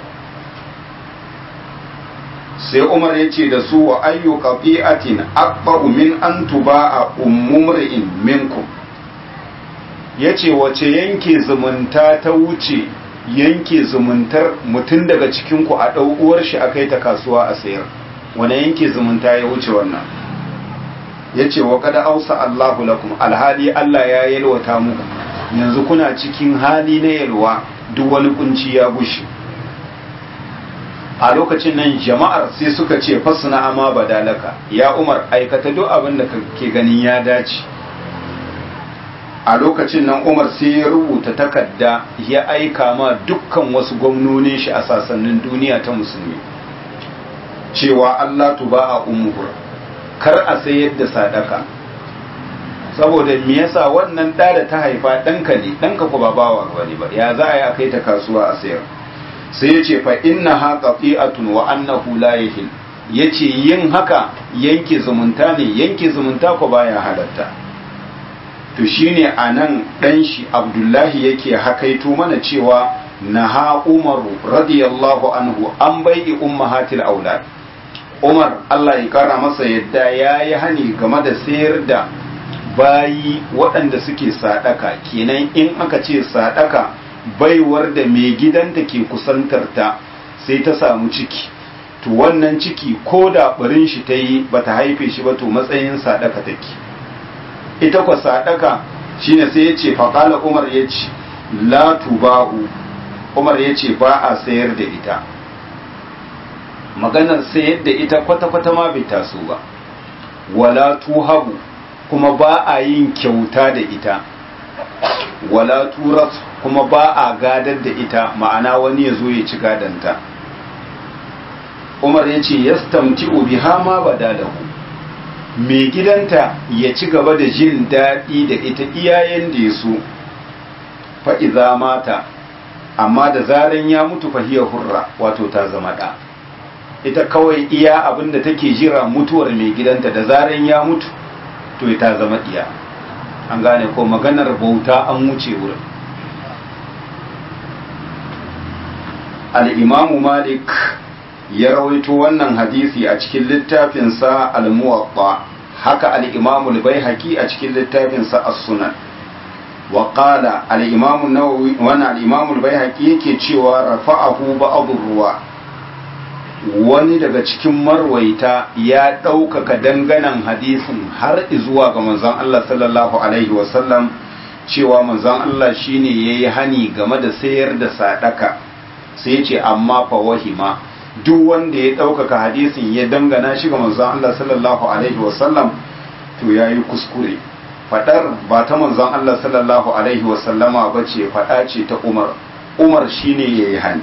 sai umar ya ce da su wa ayyu qati'atin aqba'u min an tuba'a ummumri'in minkum yace wace yanke zumunta ta wuce yanke zumuntar mutum daga cikin ku a dau uwar shi akai ta kasuwa a sayar wani yanke zumunta ya wuce wannan yace wa qad ausa Allahu lakum alhali Allah ya yalwata muku yanzu kuna cikin hali na yalwa duk wani kunci ya bushe a lokacin nan jama'ar sai suka ce fasuna ama badalaka ya umar aikata duk abin da ke ganin ya dace a lokacin nan umar sai ya rubuta takarda ya aika ma dukkan wasu gwamnonin shi a sasannin duniya ta musulmi cewa Allah tuba a umuhur kar a sayar da sadaka saboda me yasa wannan da da ta haifa ɗanka ne ɗanka ku ba bawa bane ba ya za a yi a kai ta kasuwa a sayar sai ya ce fa inna ha qati'atun wa annahu la yahil yace yin haka yanke zumunta ne yanke zumunta ko baya halatta to shine anan dan shi Abdullahi yake hakaito mana cewa naha Umaru radiyallahu anhu an bai'i ummahatil aulad Umar Allah ya kara masa yadda yayi hani game da sayar da bayi waɗanda suke sadaka kenan in aka ce sadaka baiwar da mai gidanta ke kusantarta sai ta samu ciki to wannan ciki ko da barin shi ta yi ba ta haife shi ba to matsayin sadaka take ita kwa sadaka shine sai ya ce faƙala umar ya ce la tubahu umar ya ce ba a sayar da ita maganar sayar da ita kwata-kwata ma bai taso ba wala tuhabu kuma ba a yin kyauta da ita wala turas kuma ba a gadar da ita ma'ana wani ya zo ya ci gadanta umar ya ce yastamti biha ma badalahu mai gidanta ya ci gaba da jin daɗi da ita iyayen da ya so fa'iza mata amma da zaren ya mutu fahiyar hurra wato ta zama ɗa ita kawai iya abinda take jira mutuwar mai gidanta da zaren ya mutu to ta zama ɗiya an gane ko maganar bauta an wuce wurin al'imamu malik ya rawaito wannan hadisi a cikin littafinsa al-muwatta haka al'imamu al-baihaqi a cikin littafinsa as-sunan wa qala al-imamu nawawi wannan al-imamu al-baihaqi yake cewa rafa'ahu ba'd ruwa wani daga cikin marwaita ya ɗaukaka danganan hadisin har zuwa ga manzon Allah sallallahu alaihi wasallam cewa manzon Allah shine yayi hani game da sayar da sadaka sai ce amma fa wahima duk wanda ya ɗaukaka hadisin ya dangana shi ga manzon Allah sallallahu alaihi wasallam to yayi kuskure fadar ba ta manzon Allah sallallahu alaihi wasallama bace fada ce ta Umar Umar shine yayi hani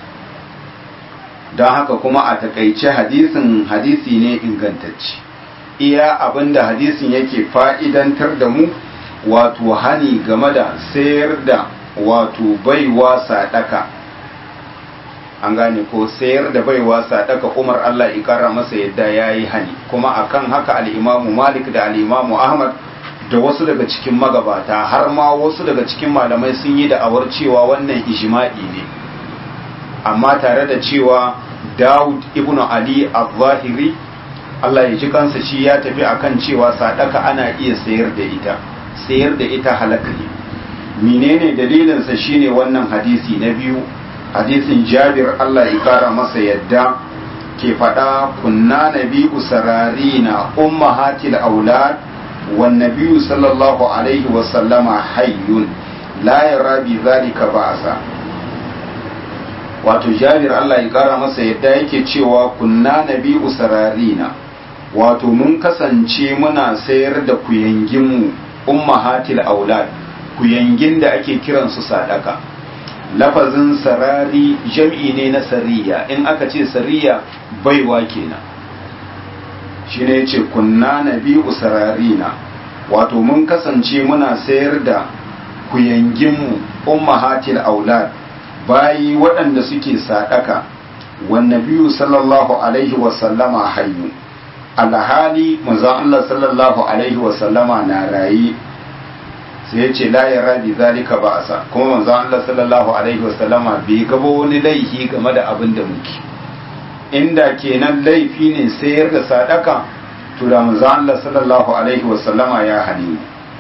don haka kuma a takaice hadisin hadisi ne ingantacce iya abinda hadisin yake fa'idantar da mu wato hani game da sayar da wato baiwa sadaka an gane ko sayar da baiwa sadaka umar Allah ikara masa yadda ya yi hani kuma akan haka al'imamu malik da al'imamu ahmad da wasu daga cikin magabata har ma wasu daga cikin malamai sun yi da'awar cewa wannan ijma'i ne amma tare da cewa Dawud ibn Ali al-Zahiri Allah ya ji kansa shi ya tafi akan cewa sadaka ana iya sayar da ita sayar da ita halaka ne menene dalilin sa shine wannan hadisi na biyu hadisin Jabir Allah ya kara masa yadda ke faɗa kunna nabi'u sararina ummahatil aulad wan nabiyyu sallallahu alaihi wa sallama hayyun la yara bi zalika ba'sa wato jabir Allah ya kara masa yadda yake cewa kunna nabi usararina wato mun kasance muna sayar da kuyanginmu ummahatil aulad kuyangin da ake kiransu sadaka lafazin sarari jam'i ne na sariya in aka ce sariya baiwa kenan shi ne ce kunna nabi usararina wato mun kasance muna sayar da kuyanginmu ummahatil aulad bayi waɗanda suke sadaka wanne biyu sallallahu alaihi wasallama hayyu alhali manzon Allah sallallahu alaihi wasallama na rayi sai ya ce la ya rabi zalika ba asa kuma manzon Allah sallallahu alaihi wasallama bai gaba wani laifi game da abin da muke inda kenan laifi ne sayar da sadaka to da manzon Allah sallallahu alaihi wasallama ya hane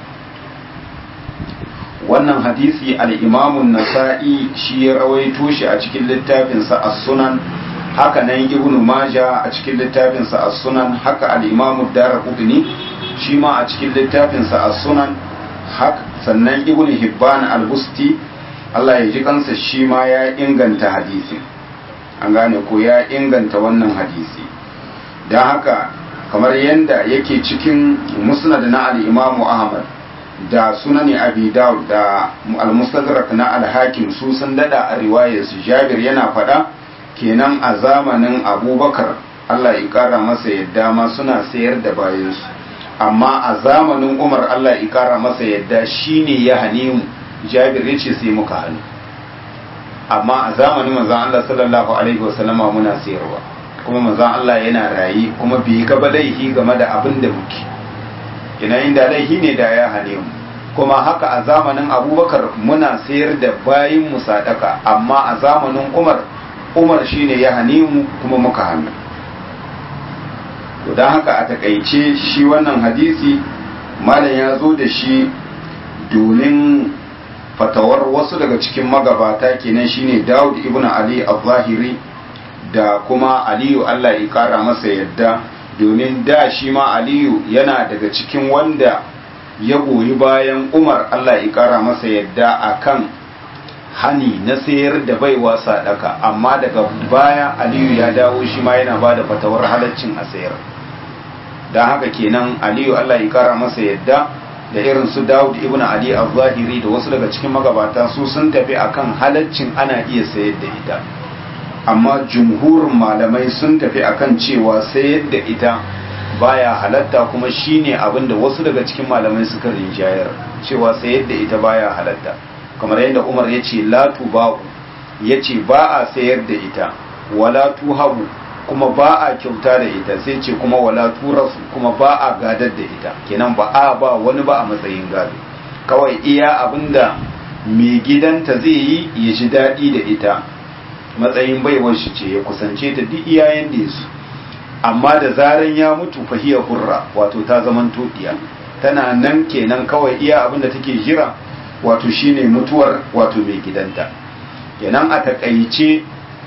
wannan hadisi al'imamun nasa'i shi ya rawaito shi a cikin littafinsa a sunan haka nan ibn maja a cikin littafinsa a sunan haka al'imamun dara kudini shi ma a cikin littafinsa a sunan haka sannan ibn hibban al-busti Allah ya ji kansa shi ma ya inganta hadisi an gane ko ya inganta wannan hadisi don haka kamar yadda yake cikin musnad na al-imamu ahmad da sunani abi dawud da al-mustadrak na al-hakim su sun dada a riwayar su jabir yana faɗa kenan a zamanin abubakar Allah ya kara masa yadda ma suna sayar da bayansu amma a zamanin umar Allah ya kara masa yadda shine ya hane mu jabir ya ce sai muka hannu amma a zamanin manzon Allah sallallahu alaihi wasallama muna sayarwa kuma manzon Allah yana rayi kuma bai ga laifi game da abin da muke ina inda laifi ne da ya hane mu kuma haka a zamanin abubakar muna sayar da bayin mu sadaka amma a zamanin umar umar shine ya hane mu kuma muka hannu to don haka a takaice shi wannan hadisi malam ya zo da shi domin fatawar wasu daga cikin magabata kenan shine Dawud ibn Ali al-Zahiri da kuma Aliyu Allah ya kara masa yadda domin da shi ma Aliyu yana daga cikin wanda ya goyi bayan Umar Allah ya kara masa yadda akan hani na sayar da baiwa sadaka amma daga baya Aliyu ya dawo shi ma yana bada fatawar halaccin a sayar don haka kenan Aliyu Allah ya kara masa yadda da irin su Dawud ibn Ali al-Zahiri da wasu daga cikin magabata su sun tafi akan halaccin ana iya sayar da ita amma jumhurin malamai sun tafi akan cewa sayar da ita baya halatta kuma shine abin da wasu daga cikin malamai suka rinjayar cewa sayar da ita baya halatta kamar yadda Umar ya ce la tubahu ya ce ba a sayar da ita wala tuhabu kuma ba a kyauta da ita sai ce kuma wala turasu kuma ba a gadar da ita kenan ba a ba wani ba a matsayin gado kawai iya abinda mai gidanta zai yi ya ji daɗi da ita matsayin baiwar shi ce ya kusance ta duk iyayen da su amma da zaran ya mutu fahiyar hurra wato ta zaman toɗiya tana nan kenan kawai iya abinda take jira wato shine mutuwar wato mai gidanta kenan a takaice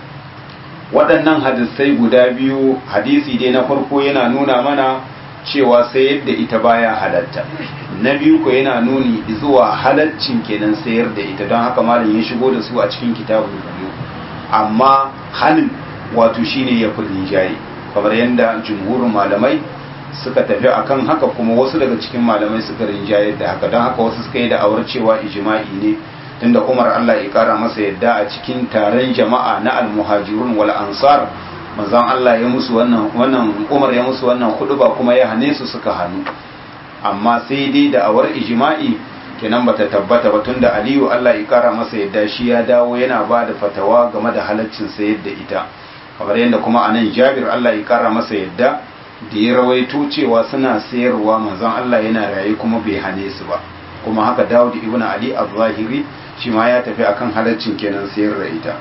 waɗannan hadisai guda biyu hadisi dai na farko yana nuna mana cewa sai yadda ita baya halatta na biyu ko yana nuni zuwa halaccin kenan sayar da ita don haka malam ya shigo da su a cikin kitabun biyu amma hanin wato shine ya fi rinjaye kamar yadda jumhurin malamai suka tafi akan haka kuma wasu daga cikin malamai suka rinjaye da haka don haka wasu suka yi da awar cewa ijma'i ne tunda Umar Allah ya kara masa yadda a cikin taron jama'a na almuhajirun wal ansar manzon Allah ya musu wannan wannan Umar ya musu wannan ba kuma ya hane su suka hannu amma sai dai da awar ijma'i kenan bata tabbata ba tunda Aliyu Allah ya kara masa yadda shi ya dawo yana ba da fatawa game da halaccin sayar da ita kamar yadda kuma anan Jabir Allah ya kara masa yadda da ya rawaito cewa suna sayarwa manzon Allah yana raye kuma bai hane su ba kuma haka Dawud ibn Ali az-Zahiri shi ma ya tafi akan halaccin kenan sayar da ita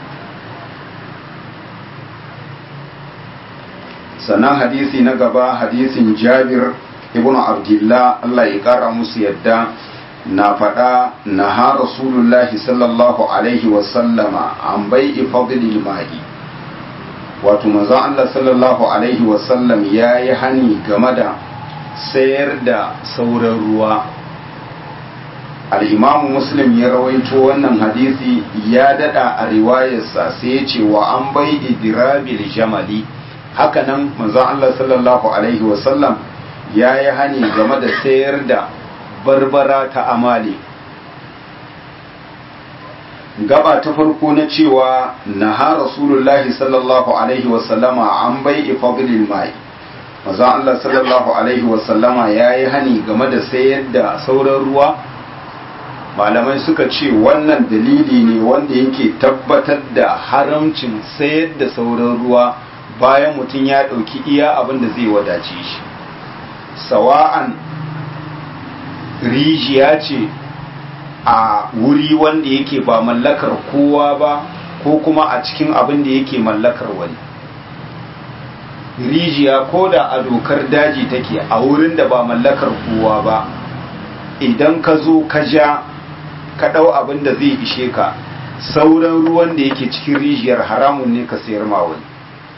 sannan hadisi na gaba hadisin Jabir ibn Abdullah Allah ya kara musu yadda na faɗa na ha Rasulullahi sallallahu alaihi wasallama an bai'i fadlil ma'i wato manzon Allah sallallahu alaihi wasallam ya yi hani game da sayar da sauran ruwa al'imamu muslim ya rawaito wannan hadisi ya dada a riwayarsa sai ya ce wa an bai idirabil jamali hakanan manzon Allah sallallahu alaihi wasallam ya yi hani game da sayar da barbara ta amali gaba ta farko na cewa na ha rasulullahi sallallahu alaihi wasallama an bai ifadlil mai manzon Allah sallallahu alaihi wasallama ya yi hani game da sayar da sauran ruwa malamai suka ce wannan dalili ne wanda yake tabbatar da haramcin sayar da sauran ruwa bayan mutum ya ɗauki iya abin da zai wadace shi sawa'an rijiya ce a wuri wanda yake ba mallakar kowa ba ko kuma a cikin abin da yake mallakar wani rijiya ko da a dokar daji take a wurin da ba mallakar kowa ba idan ka zo ka ja ka ɗau abin da zai ishe ka sauran ruwan da yake cikin rijiyar haramun ne ka sayar ma wani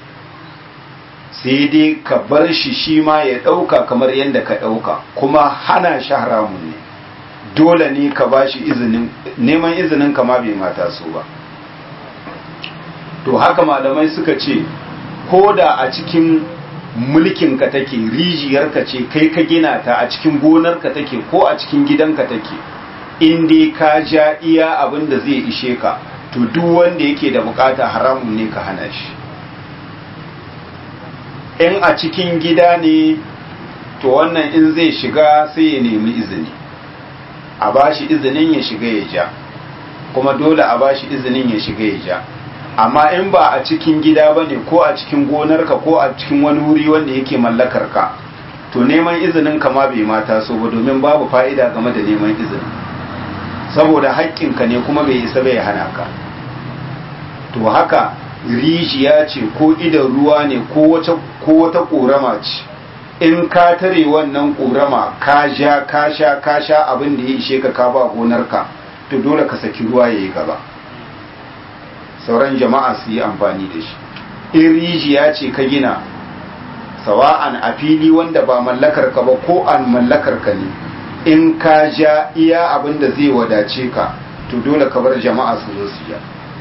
sai dai ka bar shi shi ma ya ɗauka kamar yadda ka ɗauka kuma hana shi haramun ne dole ne ka ba shi izinin neman izinin kama bai mata so ba to haka malamai suka ce ko da a cikin mulkinka take rijiyarka ce kai ka gina ta a cikin gonarka take ko a cikin gidanka take in dai ka ja iya abin da zai ishe ka to duk wanda yake da bukata haramun ne ka hana shi in a cikin gida ne to wannan in zai shiga sai ya nemi izini a bashi izinin ya shiga ya ja kuma dole a bashi izinin ya shiga ya ja amma in ba a cikin gida ba ne ko a cikin gonarka ko a cikin wani wuri wanda yake mallakar ka to neman izinin ka ma bai mata so ba domin babu fa'ida game da neman izini saboda haƙƙinka ne kuma bai isa bai hana ka to haka rijiya ce ko idan ruwa ne ko wata ƙorama ce in ka tare wannan ƙorama ka ja ka sha ka sha abin da ya ishe ka ka ba gonarka to dole ka saki ruwa ya yi gaba sauran jama'a su yi amfani da shi in rijiya ce ka gina sawa'an a fili wanda ba mallakar ka ba ko an mallakar ka ne in ka ja iya abin da zai wadace ka to dole ka bar jama'a su zo su ja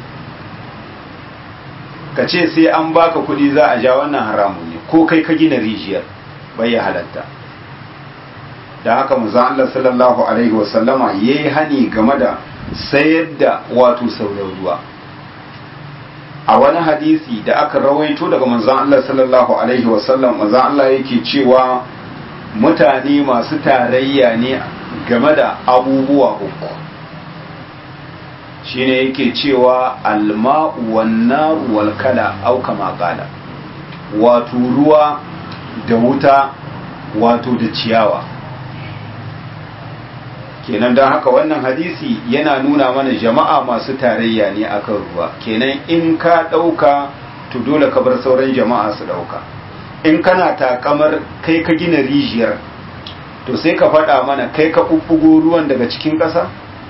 ka ce sai an baka kuɗi za a ja wannan haramun ne ko kai ka gina rijiyar bai ya halatta da haka manzon Allah sallallahu alaihi wasallama yayi hani game da sayar da wato sauran ruwa a wani hadisi da aka rawaito daga manzon Allah sallallahu alaihi wasallam manzon Allah yake cewa mutane masu tarayya ne game da abubuwa uku shine yake cewa alma'u wan naru wal kala au kama qala wato ruwa da wuta wato da ciyawa kenan don haka wannan hadisi yana nuna mana jama'a masu tarayya ne akan ruwa kenan in ka ɗauka to dole ka bar sauran jama'a su ɗauka in kana takamar kai ka gina rijiyar to sai ka faɗa mana kai ka ɓuɓɓugo ruwan daga cikin ƙasa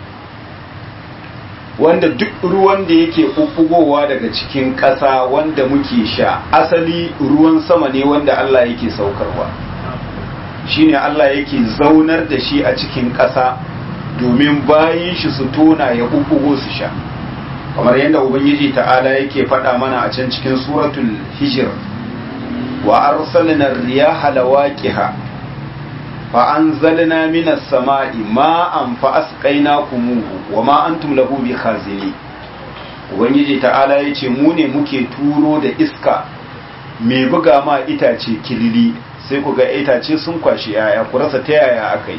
wanda duk ruwan da yake ɓuɓɓugowa daga cikin ƙasa wanda muke sha asali ruwan sama ne wanda Allah yake saukarwa shine Allah yake zaunar da shi a cikin ƙasa domin bayan shi su tona ya ɓuɓɓugo su sha kamar yadda ubangiji ta'ala yake faɗa mana a can cikin suratul hijir wa arsalna riyaha lawaqiha fa anzalna minas sama'i ma'an fa asqaynakumuhu wa ma antum lahu bikhazini ubangiji ta'ala yace mu ne muke turo da iska mai buga ma itace kilili sai ku ga itace sun kwashi yaya ku rasa ta yaya akai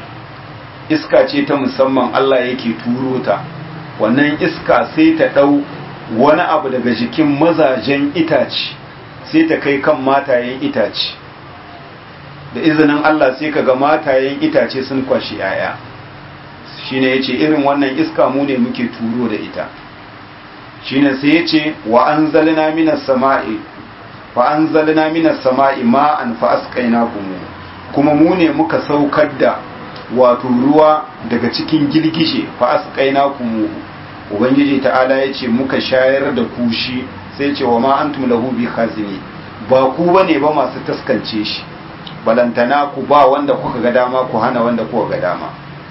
iska ce ta musamman Allah yake turo ta wannan iska sai ta dau wani abu daga jikin mazajen itace sai ta kai kan matayen itace da izinin Allah sai kaga matayen itace sun kwashi yaya shine yace irin wannan iska mu ne muke turo da ita shine sai yace wa anzalna minas sama'i fa anzalna minas sama'i ma'an fa asqaynakum kuma mu ne muka saukar da wato ruwa daga cikin girgije fa asqaynakum ubangiji ta'ala yace muka shayar da kushi sai ce wa ma antum lahu bi khazini ba ku bane ba masu taskance shi balantana ku ba wanda kuka ga dama ku hana wanda kuka ga dama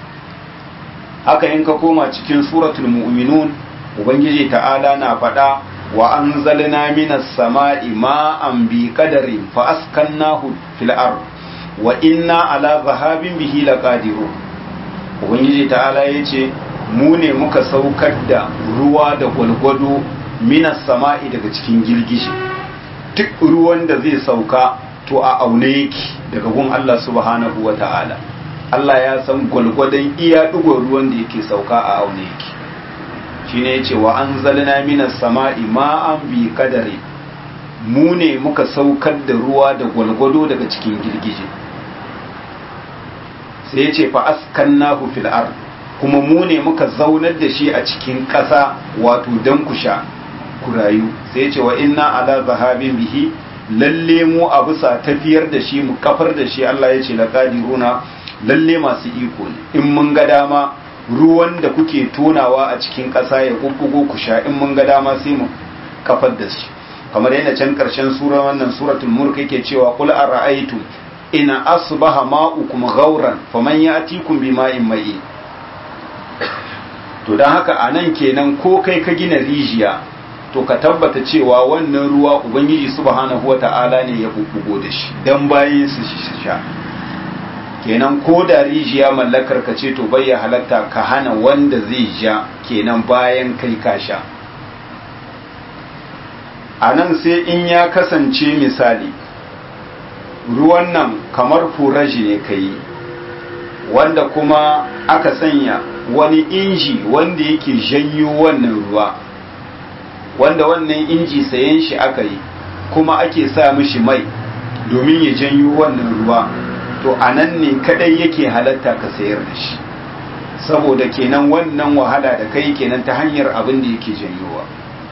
haka in ka koma cikin suratul mu'minun ubangiji ta'ala na faɗa wa anzalna minas sama'i ma'an bi qadarin fa askannahu fil ard wa inna ala zahabin bihi laqadirun ubangiji ta'ala yace mu ne muka saukar da ruwa da gwalgwado minas sama'i daga cikin girgije duk ruwan da zai sauka to a aune yake daga gun Allah subhanahu wa ta'ala Allah ya san gwalgwadon iya ɗigon ruwan da yake sauka a aune yake shi ne ce wa an zalina minas sama'i ma'an bi kadari mu ne muka saukar da ruwa da gwalgwado daga cikin girgije sai ya ce fa askan nahu fil ard kuma mu ne muka zaunar da shi a cikin ƙasa wato don ku sha ku rayu sai ya ce wa inna ala zahabin bihi lalle mu a bisa tafiyar da shi mu kafar da shi Allah ya ce la qadiruna lalle masu iko ne in mun ga dama ruwan da kuke tonawa a cikin ƙasa ya kubbugo ku sha in mun ga dama sai mu kafar da shi kamar yadda can karshen sura wannan suratul mulk yake cewa qul ara'aytum in asbaha ma'ukum ghauran faman ya'tikum bima'in mai to dan haka anan kenan ko kai ka gina rijiya to ka tabbata cewa wannan ruwa ubangiji subhanahu wata'ala ne ya bubbugo da shi dan bayan su sha kenan ko da rijiya mallakar ka ce to bai halatta ka hana wanda zai ja kenan bayan kai ka sha a nan sai in ya kasance misali ruwan nan kamar furaji ne ka yi wanda kuma aka sanya wani inji wanda yake janyo wannan ruwa wanda wannan inji sayen shi aka yi kuma ake sa mishi mai domin ya janyo wannan ruwa to a nan ne kadai yake halatta ka sayar da shi saboda kenan wannan wahala da kai kenan ta hanyar abin da yake janyowa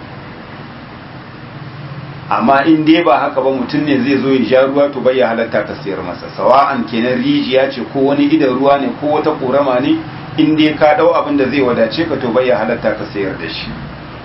amma in dai ba haka ba mutum ne zai zo ya sha ruwa to bai ya halatta ka sayar masa sawa'an kenan rijiya ce ko wani idan ruwa ne ko wata korama ne in dai ka dau abin da zai wadace ka to bai ya halatta ka sayar da shi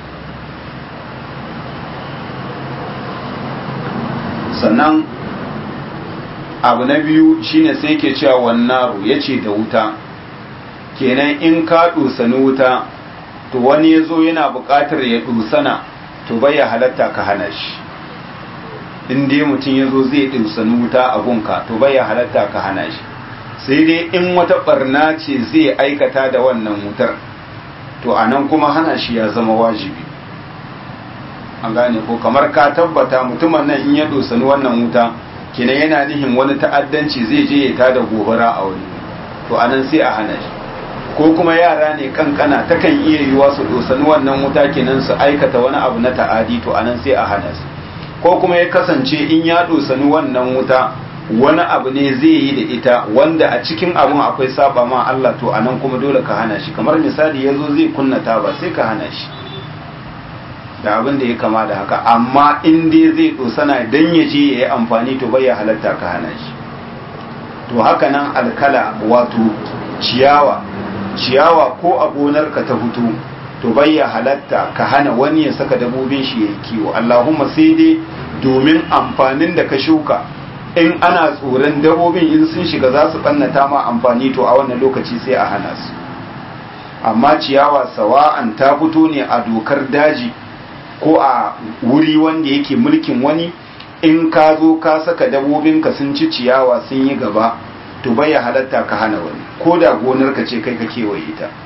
sannan abu na biyu shine sai ke cewa wannaru ya ce da wuta kenan in ka dusani wuta to wani ya zo yana buƙatar ya dusana to bai ya halatta ka hana shi in dai mutum ya zo zai dusani wuta a gunka to bai ya halatta ka hana shi sai dai in wata barna ce zai aikata da wannan wutar to a nan kuma hana shi ya zama wajibi an gane ko kamar ka tabbata mutumin nan in ya dosani wannan wuta kenan yana nihin wani ta'addanci zai je ya tada gobara a wani to anan sai a hana shi ko kuma yara ne kankana takan iya yiwa su dosani wannan wuta kenan su aikata wani abu na ta'adi to anan sai a hana su ko kuma ya kasance in ya dosani wannan wuta wani abu ne zai yi da ita wanda a cikin abun akwai saba ma Allah to anan kuma dole ka hana shi kamar misali yazo zai kunna taba sai ka hana shi da abin da ya kama da haka amma in dai zai dosana dan ya je ya yi amfani to bai ya halatta ka hana shi to haka nan alkala wato ciyawa ciyawa ko a gonarka ta fito to bai ya halatta ka hana wani ya saka dabobin shi ya yi kiwo allahumma sai dai domin amfanin da ka shuka in ana tsoron dabobin in sun shiga za su ɓannata ma amfani to a wannan lokaci sai a hana su amma ciyawa sawa'an ta fito ne a dokar daji ko a wuri wanda yake mulkin wani in ka zo ka saka dabobinka sun ci ciyawa sun yi gaba to bai ya halatta ka hana wani ko da gonarka ce kai ka kewaye ta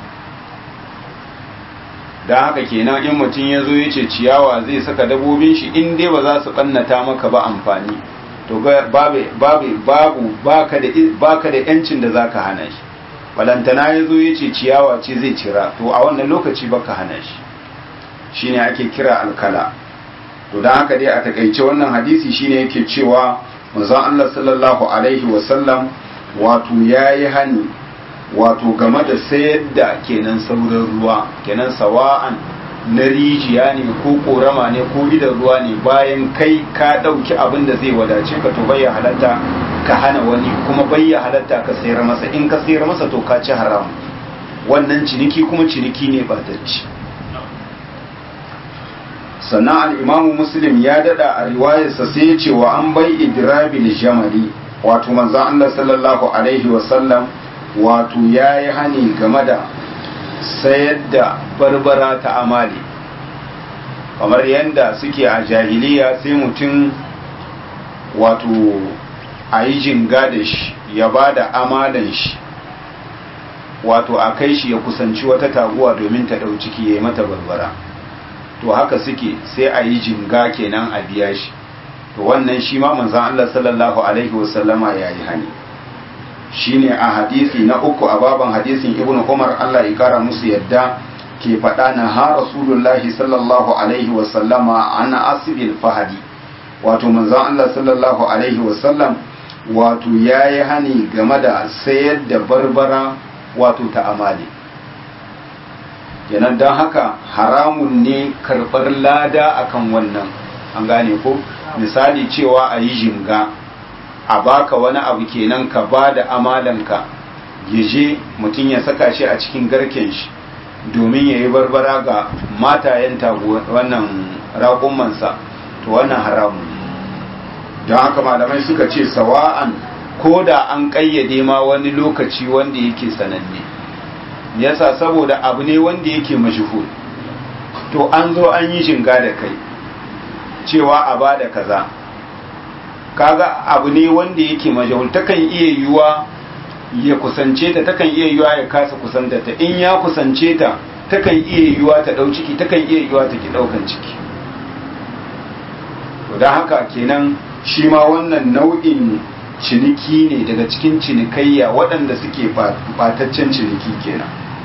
don haka kenan in mutum ya zo ya ce ciyawa zai saka dabobin shi in dai ba za su ɓannata maka ba amfani to babu babu baka da baka da yancin da zaka hana shi balantana ya zo ya ce ciyawa ce zai cira to a wannan lokaci baka hana shi shine ake kira alkala to dan haka dai a takaice wannan hadisi shine yake cewa manzon Allah sallallahu alaihi wasallam wato yayi hani wato game da sayar da kenan sauran ruwa kenan sawa'an na rijiya ne ko korama ne ko idan ruwa ne bayan kai ka ɗauki abin da zai wadace ka to bai halatta ka hana wani kuma bai halatta ka sayar masa in ka sayar masa to ka ci haram wannan ciniki kuma ciniki ne batacci sannan al'imamu muslim ya dada a riwayarsa sai ya ce wa an bai idrabil jamali wato manzan Allah sallallahu alaihi wasallam wato ya yi hani game da sayar da barbara ta amali kamar yadda suke a jahiliya sai mutum wato a yi jinga da shi ya ba da amalan shi wato a kai shi ya kusanci wata taguwa domin ta ɗau ciki ya yi mata barbara to haka suke sai a yi jinga kenan a biya shi to wannan shi ma manzan Allah sallallahu alaihi wasallama ya yi hani shine a hadisi na uku a baban hadisin ibn umar Allah ya kara musu yadda ke faɗa na ha rasulullahi sallallahu alaihi wasallama ana asibil fahadi wato manzon Allah sallallahu alaihi wasallam wato ya yi hani game da sayar da barbara wato ta amali kenan don haka haramun ne karɓar lada akan wannan an gane ko misali cewa a yi jinga a baka wani abu kenan ka ba da amalanka ya je mutum ya saka shi a cikin garken shi domin ya yi barbara ga matayen wannan raƙumansa to wannan haramun don haka malamai suka ce sawa'an ko da an ƙayyade ma wani lokaci wanda yake sananne yasa saboda abu ne wanda yake mashhur to an zo an yi shinga da kai cewa a ba da kaza kaga abu ne wanda yake majahul takan iya yiwuwa ya kusance ta takan iya yiwuwa ya kasa kusanta ta in ya kusance ta takan iya yiwuwa ta dau ciki takan iya yiwuwa ta ki daukan ciki to dan haka kenan shi ma wannan nau'in ciniki ne daga cikin cinikayya waɗanda suke bataccen ciniki kenan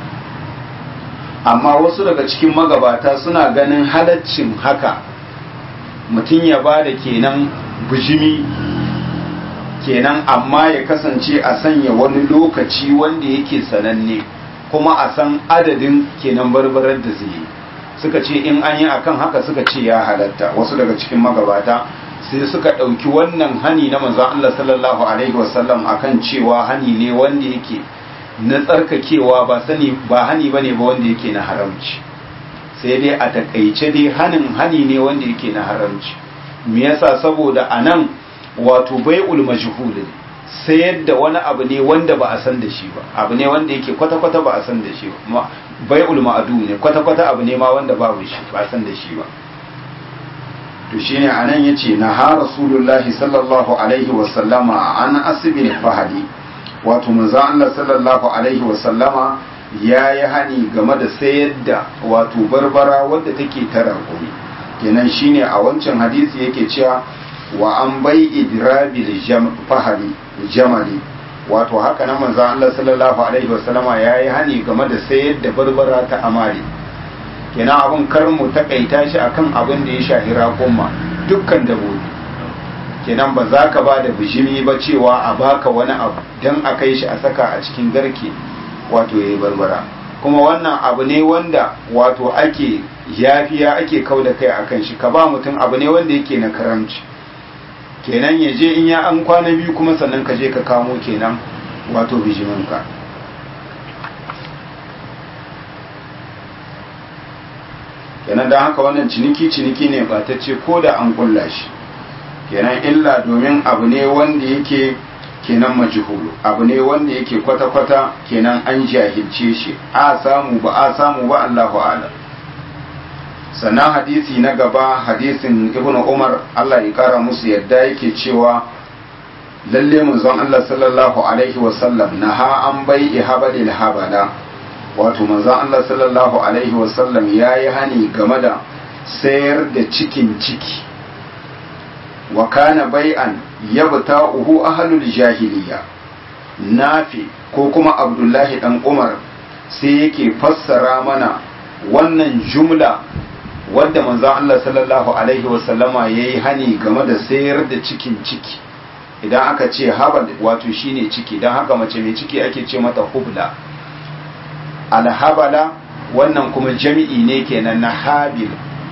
amma wasu daga cikin magabata suna ganin halaccin haka mutum ya ba da kenan bijimi kenan amma ya kasance a sanya wani lokaci wanda yake sananne kuma a san adadin kenan barbarar da zai yi suka ce in an yi akan haka suka ce ya halatta wasu daga cikin magabata sai suka ɗauki wannan hani na manzon Allah sallallahu alaihi wasallam akan cewa hani ne wanda yake na tsarkakewa ba sani ba hani bane ba wanda yake na haramci sai dai a takaice dai hanin hani ne wanda yake na haramci me yasa saboda anan wato bai'ul majhul sayar da wani abu ne wanda ba a san da shi ba abu ne wanda yake kwata-kwata ba a san da shi ba bai'ul ma'adu ne kwata-kwata abu ne ma wanda babu shi ba a san da shi ba to shine anan yace na ha rasulullahi sallallahu alaihi wa sallama an asbil fahadi wato manzo Allah sallallahu alaihi wa sallama yayi hani game da sayar da wato barbara wadda take tara gumi kenan shine a wancan hadisi yake cewa wa an bai idrabil fahari jamali wato haka nan manzo Allah sallallahu alaihi wa sallama yayi hani game da sayar da barbara ta amare kenan abin kar mu takaita shi akan abin da ya shahi raƙumma dukkan dabobi kenan ba za ka ba da bijimi ba cewa a baka wani abu don a kai shi a saka a cikin garke wato ya yi barbara kuma wannan abu ne wanda wato ake yafiya ake kau da kai akan shi ka ba mutum abu ne wanda yake na karamci kenan ya je in ya an kwana biyu kuma sannan ka je ka kamo kenan wato bijiminka kenan don haka wannan ciniki ciniki ne batacce ko da an kulla shi kenan illa domin abu ne wanda yake kenan majhulu abu ne wanda yake kwata-kwata kenan an jahilce shi a samu ba a samu ba Allahu a'lam sannan hadisi na gaba hadisin ibnu umar Allah ya kara musu yadda yake cewa lalle manzon Allah sallallahu alaihi wasallam naha an bai ihabalil habala wato manzon Allah sallallahu alaihi wasallam ya yi hani game da sayar da cikin ciki wa kana bai'an yabta uhu ahlul jahiliya nafi ko kuma abdullahi dan umar sai yake fassara mana wannan jumla wadda manzon Allah sallallahu alaihi wasallama ya yi hani game da sayar da cikin ciki idan aka ce habal wato shine ciki don haka mace mai ciki ake ce mata hubla alhabala wannan kuma jami'i ne kenan na habil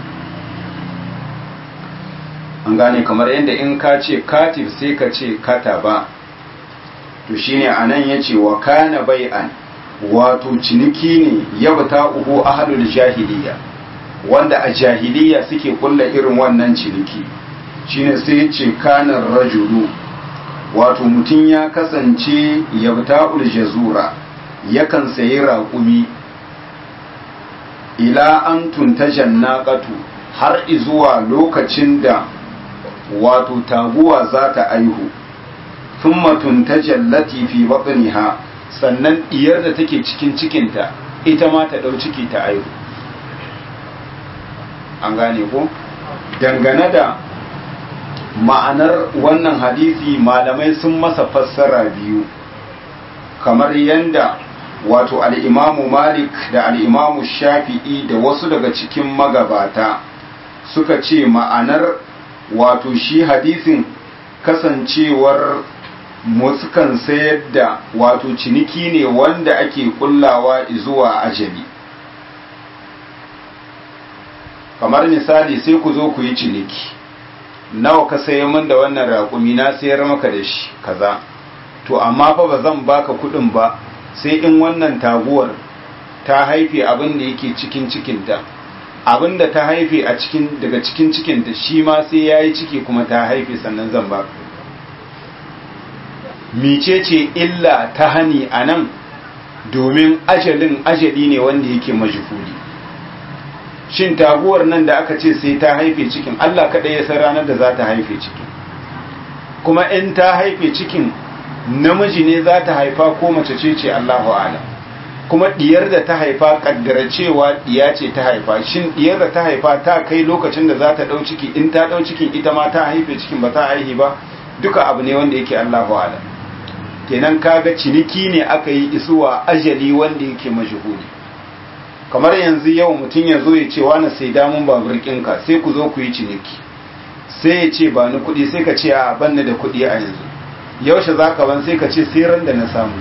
an gane kamar yadda in ka ce katif sai ka ce kataba to shine anan yace wa kana bai'an wato ciniki ne yabta uhu ahlul jahiliya wanda a jahiliya suke kulla irin wannan ciniki shine sai yace kana rajulu wato mutum ya kasance yabta'ul jazura yakan sayi raƙumi ila an tuntajen naƙatu har izuwa lokacin da wato taguwa za ta aihu thumma tuntajen latifi baɗiniha sannan ɗiyar da take cikin cikinta ita ma ta ɗau ciki ta aihu an gane ko dangane da ma'anar wannan hadisi malamai sun masa fassara biyu kamar yanda wato al'imamu malik da al'imamu shafi'i da wasu daga cikin magabata suka ce ma'anar wato shi hadisin kasancewar sukan sayar da wato ciniki ne wanda ake kullawa zuwa ajali kamar misali sai ku zo ku yi ciniki nawa ka sayi min da wannan raƙumi na sayar maka da shi kaza to amma fa ba zan baka kuɗin ba sai in wannan taguwar ta haife abin da yake cikin cikinta abin da ta haife a cikin daga cikin cikinta shi ma sai ya yi ciki kuma ta haife sannan zan baka micece illa ta hani a nan domin ajalin ajali ne wanda yake majhuli shin taguwar nan da aka ce sai ta haife cikin Allah kaɗai ya san ranar da za ta haife cikin kuma in ta haife cikin namiji ne za ta haifa ko mace ce ce Allahu a'lam kuma diyar da ta haifa kaddara cewa diya ce ta haifa shin diyar da ta haifa ta kai lokacin da za ta dau ciki in ta dau cikin ita ma ta haife cikin ba ta haihi ba duka abu ne wanda yake Allahu a'lam kenan kaga ciniki ne aka yi isuwa ajali wanda yake majhuli kamar yanzu yau mutum ya zo ya ce wani sai damun babur ɗinka sai ku zo ku yi ciniki sai ya ce ba ni kuɗi sai ka ce a banna da kuɗi a yanzu yaushe za ka ban sai ka ce sai ran da na samu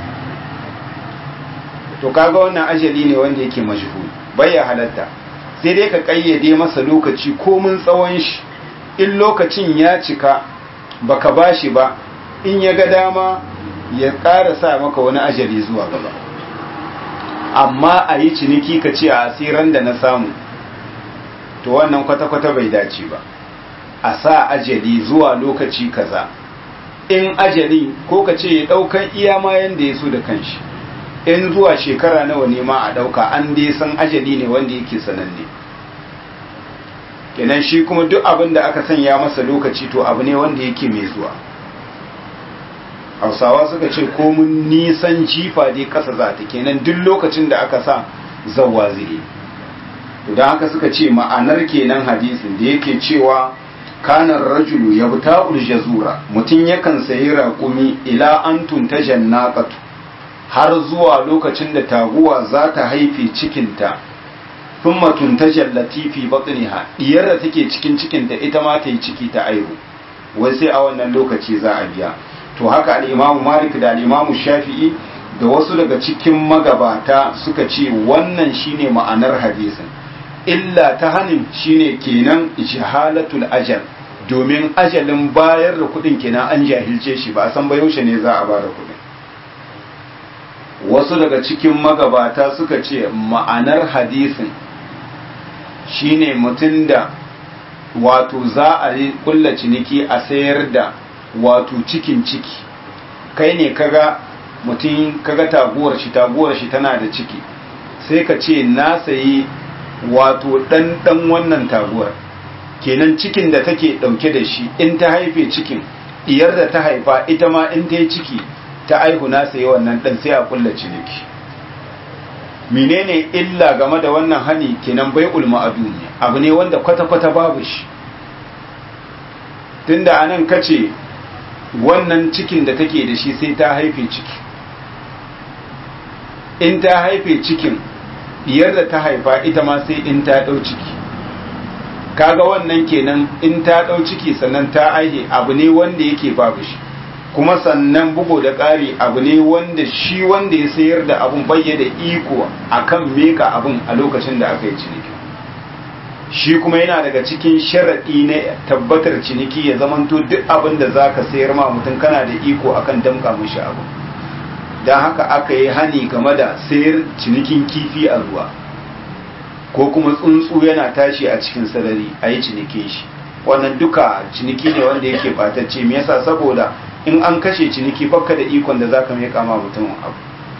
to kaga wannan ajali ne wanda yake majhul bai ya halatta sai dai ka kayyade masa lokaci ko mun tsawon shi in lokacin ya cika baka bashi ba in ya ga dama ya ƙara sa maka wani ajali zuwa gaba amma a yi ciniki ka ce a asiran da na samu to wannan kwata-kwata bai dace ba a sa ajali zuwa lokaci kaza in ajali ko ka ce ya ɗaukan iya ma yanda ya so da kanshi in zuwa shekara nawa ne ma a ɗauka an dai san ajali ne wanda yake sananne kenan shi kuma duk abin da aka sanya masa lokaci to abu ne wanda yake mai zuwa hausawa suka ce komun nisan jifa dai kasa za ta kenan duk lokacin da aka sa zawwa zai don haka suka ce ma'anar kenan hadisin da yake cewa kanar rajulu ya buta jazura mutum yakan sayi raƙumi ila an tunta jannaqatu har zuwa lokacin da taguwa za ta haife cikinta thumma tuntajal latifi batniha diyar da take cikin cikinta ita ma ta yi ciki ta aihu wai sai a wannan lokaci za a biya to haka al-Imam Malik da al-Imam Shafi'i da wasu daga cikin magabata suka ce wannan shine ma'anar hadisin illa ta hanin shine kenan jahalatul ajal domin ajalin bayar da kudin kenan an jahilce shi ba a san ba yaushe ne za a bada kudin wasu daga cikin magabata suka ce ma'anar hadisin shine mutum da wato za a yi kulla ciniki a sayar da wato cikin ciki kai ne kaga mutum kaga taguwar shi taguwar shi tana da ciki sai ka ce na sayi wato dan dan wannan taguwar kenan cikin da take dauke da shi in ta haife cikin diyar da ta haifa ita ma in ta yi ciki ta aihu na sayi wannan dan sai a kulla ciniki menene illa game da wannan hani kenan bai ulma ne abu ne wanda kwata-kwata babu shi tunda anan kace wannan cikin da take da shi sai ta haife ciki in ta haife cikin diyar da ta haifa ita ma sai in ta dau ciki kaga wannan kenan in ta dau ciki sannan ta aihe abu ne wanda yake babu shi kuma sannan bugu da ƙari abu ne wanda shi wanda ya sayar da abun bayyana iko akan meka abun a lokacin da aka yi ciniki shi kuma yana daga cikin sharaɗi na tabbatar ciniki ya zamanto duk abin da za ka sayar ma mutum kana da iko akan damka mishi abu don haka aka yi hani game da sayar cinikin kifi a ruwa ko kuma tsuntsu yana tashi a cikin sarari a yi cinikin shi wannan duka ciniki ne wanda yake batacce me yasa saboda in an kashe ciniki baka da ikon da zaka mai kama mutum abu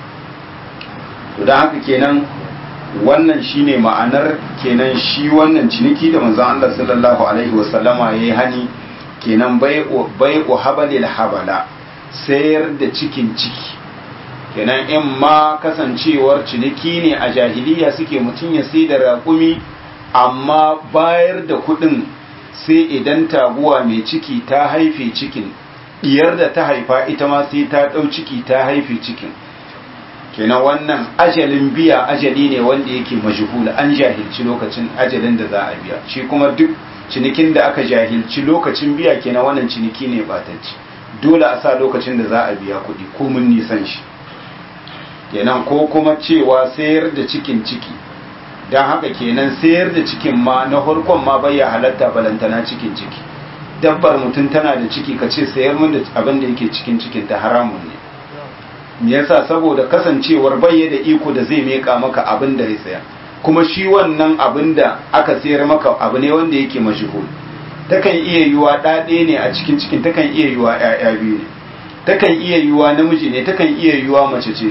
to don haka kenan wannan shine ma'anar kenan shi wannan ciniki da manzon Allah sallallahu alaihi wasallama yayi hani kenan bai'u bai'u habalil habala sayar da cikin ciki kenan in ma kasancewar ciniki ne a jahiliya suke mutum ya sai da raƙumi amma bayar da kuɗin sai idan taguwa mai ciki ta haife cikin diyar da ta haifa ita ma sai ta ɗau ciki ta haife cikin kenan wannan ajalin biya ajali ne wanda yake majhul an jahilci lokacin ajalin da za a biya shi kuma duk cinikin da aka jahilci lokacin biya kenan wannan ciniki ne batacci dole a sa lokacin da za a biya kuɗi ko mun nisan shi kenan ko kuma cewa sayar da cikin ciki don haka kenan sayar da cikin ma na farkon ma bai halatta balantana cikin ciki dabbar mutum tana da ciki ka ce sayar min da abin da yake cikin cikin ta haramun ne me yasa saboda kasancewar bayya da iko da zai meka maka abin da ya saya kuma shi wannan abin da aka sayar maka abu ne wanda yake majhul takan iya yiwa ɗaɗe ne a cikin cikin takan iya yiwa ƴaƴa biyu ne takan iya yiwa namiji ne takan iya yiwa mace ce ce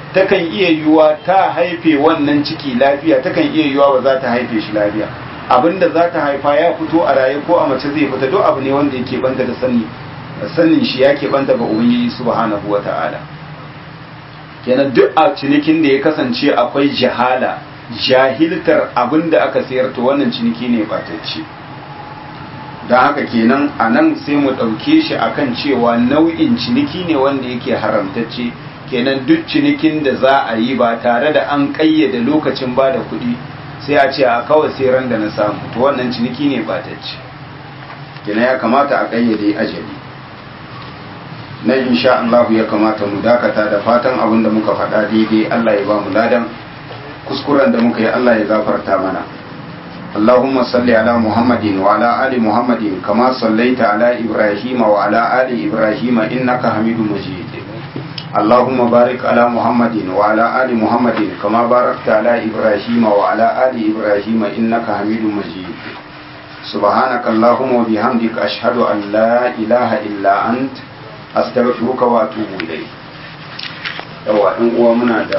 takan iya yiwuwa ta haife wannan ciki lafiya takan iya yiwuwa ba za ta haife shi lafiya abinda za ta haifa ya fito a raye ko a mace zai fita duk abu ne wanda yake banta da sani sanin shi yake banta ga ubangiji subhanahu wata'ala kenan duk a cinikin da ya kasance akwai jahala jahiltar abinda aka sayar to wannan ciniki ne batacce don haka kenan a nan sai mu ɗauke shi akan cewa nau'in ciniki ne wanda yake haramtacce kenan duk cinikin da za a yi ba tare da an ƙayyade lokacin ba da kuɗi sai a ce a kawai sai ran da na samu to wannan ciniki ne batacce kenan ya kamata a ƙayyade ajali na insha Allah ya kamata mu dakata da fatan abin da muka faɗa daidai Allah ya ba mu ladan kuskuren da muka yi Allah ya gafarta mana اللهم صل على محمد وعلى آل محمد كما صليت على إبراهيم وعلى آل إبراهيم إنك حميد مجيد اللهم بارك على محمد وعلى آل محمد كما باركت على إبراهيم وعلى آل إبراهيم إنك حميد مجيد سبحانك اللهم وبحمدك أشهد أن لا إله إلا أنت أستغفرك وأتوب إليك. yawa in uwa muna da